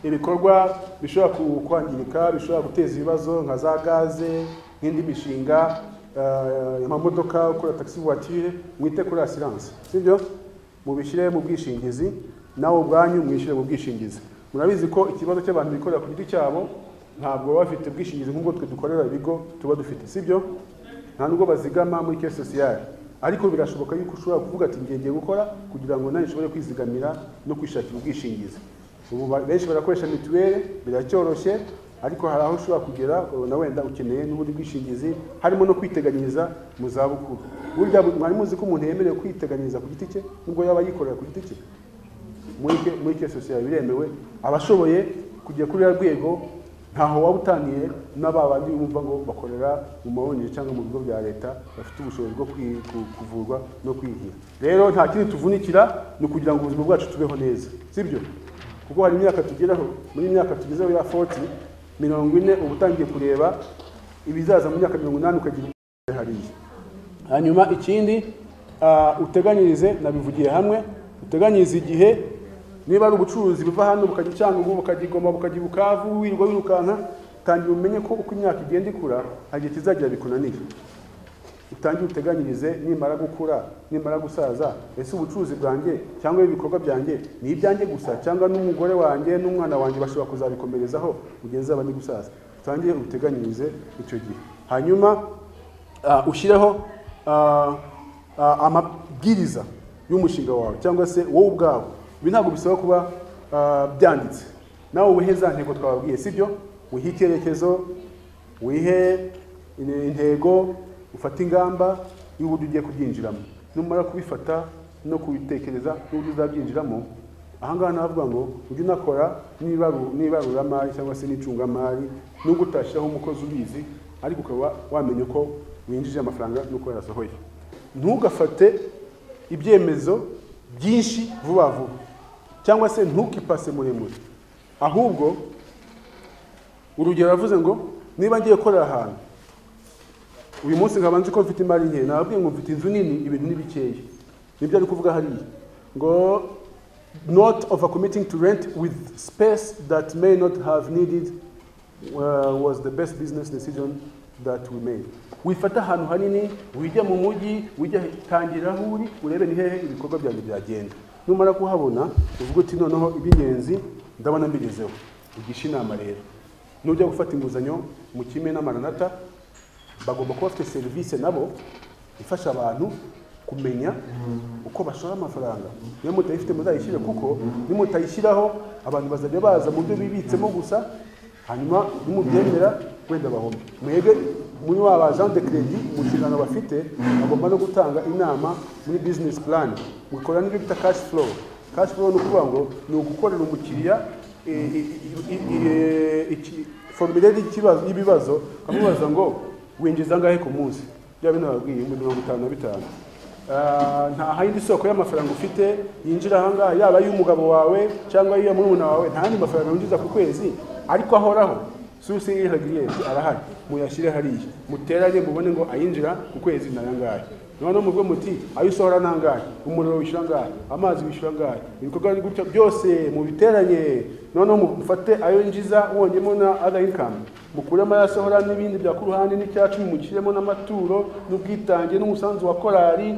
ibikorwa bishobora ku- kwangirika bishobora guteza ibibazo nka za gaze nk'indi mishinga eh, amamodoka ukora taxi voiture mwite kuri asiranse sibyo mubishyire mu bwishingizi nawe ubwanyu mwishyire mu bwishingizi murabizi ko ikibazo cy'abantu bikorera ku giti cyabo ntabwo baba bafite ubwishingizi nk'ubwo twe dukorera ibigo tuba dufite sibyo nta nubwo bazigama muri kese sosiyale ariko birashoboka yuko ushobora kuvuga ati ngiye ngiye gukora kugira ngo nawe ushobore kwizigamira no kwishakira ubwishingizi ubu ba- benshi barakoresha mituweli biracyoroshye ariko hari aho ushobora kugera ukabona wenda ukeneye n'ubundi bwishingizi harimo no kwiteganyiriza mu zabukuru burya bu- mwari muzi ko umuntu yemerewe kwiteganyiriza ku giti cye nubwo yaba yikorera ku giti cye muri ke- muri ke sosiyete biremewe abashoboye kujya kuri ruriya rwego ntaho waba utaniye na ba bandi bumva ngo bakorera mu mabonero cyangwa mu bigo bya leta bafite ubushobozi bwo kwi- ku- kuvurwa no kwihira rero nta kindi tuvunikira ni ukugira ngo ubuzima bwacu tubeho neza sibyo kuko hari imyaka tugeraho muri iyi myaka tugezeho ya 40 mirongo ine uba utangiye kureba ibizaza mu myaka mirongo inani ukagira ubwenge hariya hanyuma ikindi ah, uteganyirize nabivugiye hamwe uteganyirize igihe niba ari ubucuruzi buva hano bukajya i cyangugu bukajya i goma bukajya i bukavu wirirwa wirukanka tangira umenye ko uko imyaka igenda ikura hari igihe kizagira bikunanira utangire uteganyirize nimara gukura nimara gusaza ese ubucuruzi bwanjye cyangwa ibikorwa byanjye ni ibyanjye gusa cyangwa n'umugore wanjye n'umwana wanjye bashobora kuzabikomerezaho mu gihe nzaba ndi gusaza utangire ubiteganyirize icyo gihe hanyuma ah, ushyireho ah, ah, amabwiriza y'umushinga wawe cyangwa se wowe ubwawe ibi ntabwo bisaba kuba ah, byanditse nawe wihe za ntego twababwiye sibyo wihe icyerekezo wihe in- intego ufate ingamba y'uburyo ugiye kubyinjiramo numara kubifata no kubitekereza n'uburyo uzabyinjiramo ahangaha navuga ngo ujye unakora n'ibaru- n'ibaruramari cyangwa se n'icungamari nubwo utashyiraho umukozi ubizi ariko ukaba wamenya uko winjije amafaranga n'uko yasohoye ntugafate ibyemezo byinshi vuba vuba cyangwa se ntukipase muremure ahubwo urugero yavuze ngo niba ngiye gukorera ahantu uyu munsi nkaba nzi ko mfite imari nke nababwiye ngo mfite inzu nini ibintu ni bikeya nibyo ari kuvuga hariya ngo not overcommitting to rent with space that may not have needed uh, was the best business decision that we made wifata ahantu hanini wijya mu mujyi wijya tangira aho uri urebe ni hehe ibikorwa byanjye byagenda numara kuhabona uvuga uti noneho iby'ingenzi ndabona mbigezeho ugisha inama rero nujya gufata inguzanyo mu kimwe n'amaranata bagomba kuba bafite serivisi nabo ifasha abantu kumenya uko bashora amafaranga niyo mutayifite muzayishyire kuko nimutayishyiraho abantu bazajya baza mu byo bibitsemo gusa hanyuma nimubyemera wenda bahombe mwebwe muri wa bagent de credit mu nshingano bafite bagomba no gutanga inama muri business plan mukora n'ibyo bita cash flow cash flow ni ukuvuga ngo ni ugukorera umukiriya i- i- i- i- i- iki- formulaire y'ikibazo- y'ibibazo ukamubaza ngo winjiza angahe ku munsi bya bino babwiye ibihumbi mirongo itanu na bitanu Ah, nta yindi soko y'amafaranga ufite yinjira ahangaha yaba ay'umugabo wawe cyangwa iyo murumuna wawe nta yandi mafaranga winjiza ku kwezi ariko ahoraho susi iragiriyeti arahari muyashyire hariya muteranye mubone ngo ayinjira ku kwezi ni ayangahe noneho mubwo muti ayo usohora ni angahe umuriro wishyura angahe amazi wishyura angahe ibikorwa ni gutya byose mubiteranye noneho mufate ayo yinjiza wongeyemo na other income mukuremo ayasohora n'ibindi bya ku ruhande n'icyacumi mushyiremo n'amaturo n'ubwitange n'umusanzu wa korali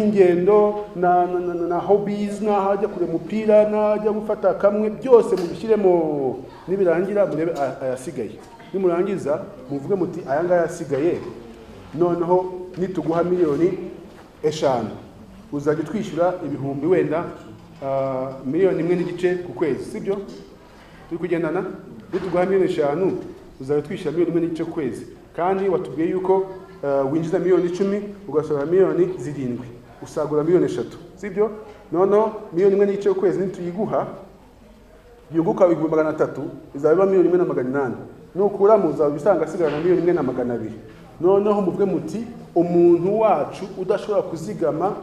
n'ingendo na, na, na, na, na hobbies n'ahajya kureba umupira n'ahajya gufata kamwe byose mubishyiremo nibirangira murebe a- ayasigaye nimurangiza muvuge muti aya ngaya asigaye noneho nituguha miliyoni eshanu uzajya utwishyura ibihumbi wenda ah, miliyoni imwe n'igice ku kwezi sibyo turi kugendana nituguha miliyoni eshanu uzajya utwishyura miliyoni imwe n'igice ku kwezi kandi watubwiye yuko ah, winjiza miliyoni icumi ugasohora miliyoni zirindwi usagura miliyoni eshatu sibyo noneho miliyoni imwe n'igice ku kwezi nituyiguha yunguka ibihumbi magana atatu izaba iba miliyoni imwe na magana inani nukuramo uzaba usanga asigarana miliyoni imwe na magana abiri noneho muvuge muti umuntu wacu udashobora kuzigama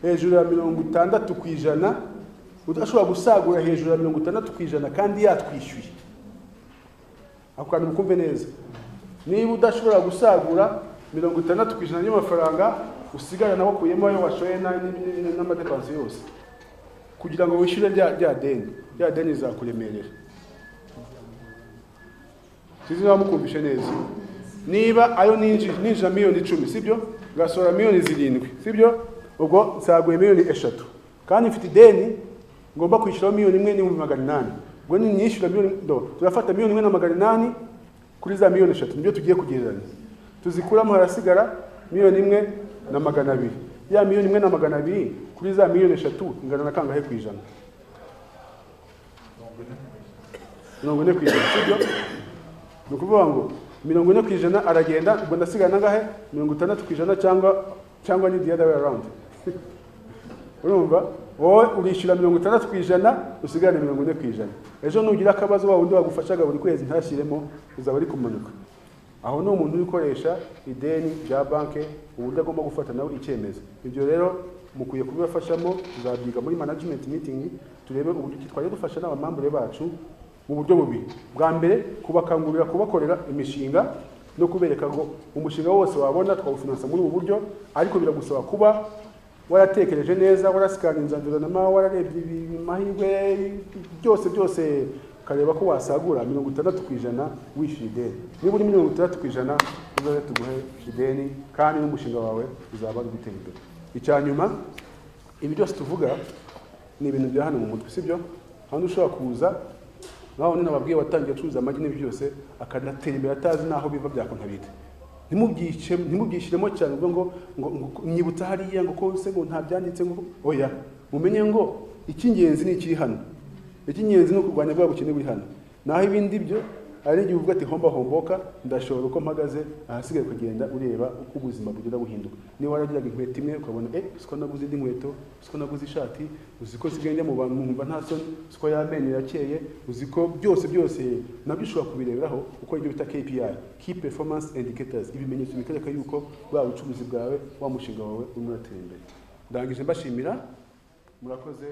hejuru ya mirongo itandatu ku ijana udashobora gusagura hejuru ya mirongo itandatu ku ijana kandi yatwishyuye ako kantu mukumve neza niba udashobora gusagura mirongo itandatu ku ijana y'amafaranga usigarana wakuyemo ayo washoye na- ni- ni- n'amadepansi yose kugira ngo wishyure rya rya deni rya deni rizakuremerera sinzi niba mukumvishe neza niba ayo ninjije ninjira miliyoni icumi sibyo ngasohora miliyoni zirindwi sibyo ubwo nsaguye miliyoni eshatu kandi mfite ideni ngomba kwishyuraho miliyoni imwe n'ibihumbi magana inani ubwo ninyishyura miliyoni do turafata miliyoni imwe na magana inani kuri za miliyoni eshatu nibyo tugiye kugereranya tuzikuramo harasigara miliyoni imwe na magana abiri ya miliyoni imwe na magana abiri kuri za miliyoni eshatu ingana na kangahe ku ijana mirongo ine ku ijana sibyo ni ukuvuga ngo mirongo ine ku ijana aragenda ngo ndasigana angahe mirongo itandatu ku ijana cyangwa cyangwa ni the other way around urumva wowe urishyura mirongo itandatu ku ijana usigarane mirongo ine ku ijana ejo nugira akabazo wa wundi wagufashaga buri kwezi ntashyiremo uzaba ari kumanuka aho ni umuntu uri gukoresha ideni rya banki uburyo agomba gufata nawe icyemezo ibyo rero mukwiye kubibafashamo tuzabyiga muri management meeting turebe uburyo twajya dufasha n'abamambure bacu mu buryo bubiri bwa mbere kubakangurira kubakorera imishinga no kubereka ngo umushinga wose wabona twawufinansa muri ubu buryo ariko biragusaba kuba waratekereje neza warasikana inzanduranama wararebye ibi- amahirwe byose byose ukareba ko wasagura mirongo itandatu ku ijana wishyura ideni niba uri mirongo itandatu ku ijana uzaze tuguhe ideni kandi n'umushinga wawe uzaba uri gutera imbere icya nyuma ibi byose tuvuga ni ibintu bya hano mu mutwe sibyo hano ushobora kuza nkaho nina babwiye watangiye acuruza amagi n'ibi byose akanatera imbere atazi n'aho biva byakuntabita ntimubyice ntimubyishyiremo cyane ngo ngo ngo ngo nyibutsa hariya ngo ko se ngo nta byanditse ngo oya mumenye ngo icy'ingenzi ni ikiri hano icy'ingenzi ni ukurwanya bwa bukene buri hano naho ibindi byo ari igihe uvuga ati homba homboka ndashobora uko mpagaze ahasigaye kugenda ureba uko ubuzima bugenda buhinduka niba waragiraga inkweto imwe ukabona eh siko naguze indi nkweto siko naguze ishati uzi ko nsigaye njya mu bantu nkumva nta soni siko y'amenyo yakeye uzi ko byose byose nabyo ushobora kubireberaho uko ibyo bita KPI key performance indicators ibimenyetso bikwereka yuko bwa bucuruzi bwawe wa mushinga wawe urimo uratera imbere ndangije mbashimira murakoze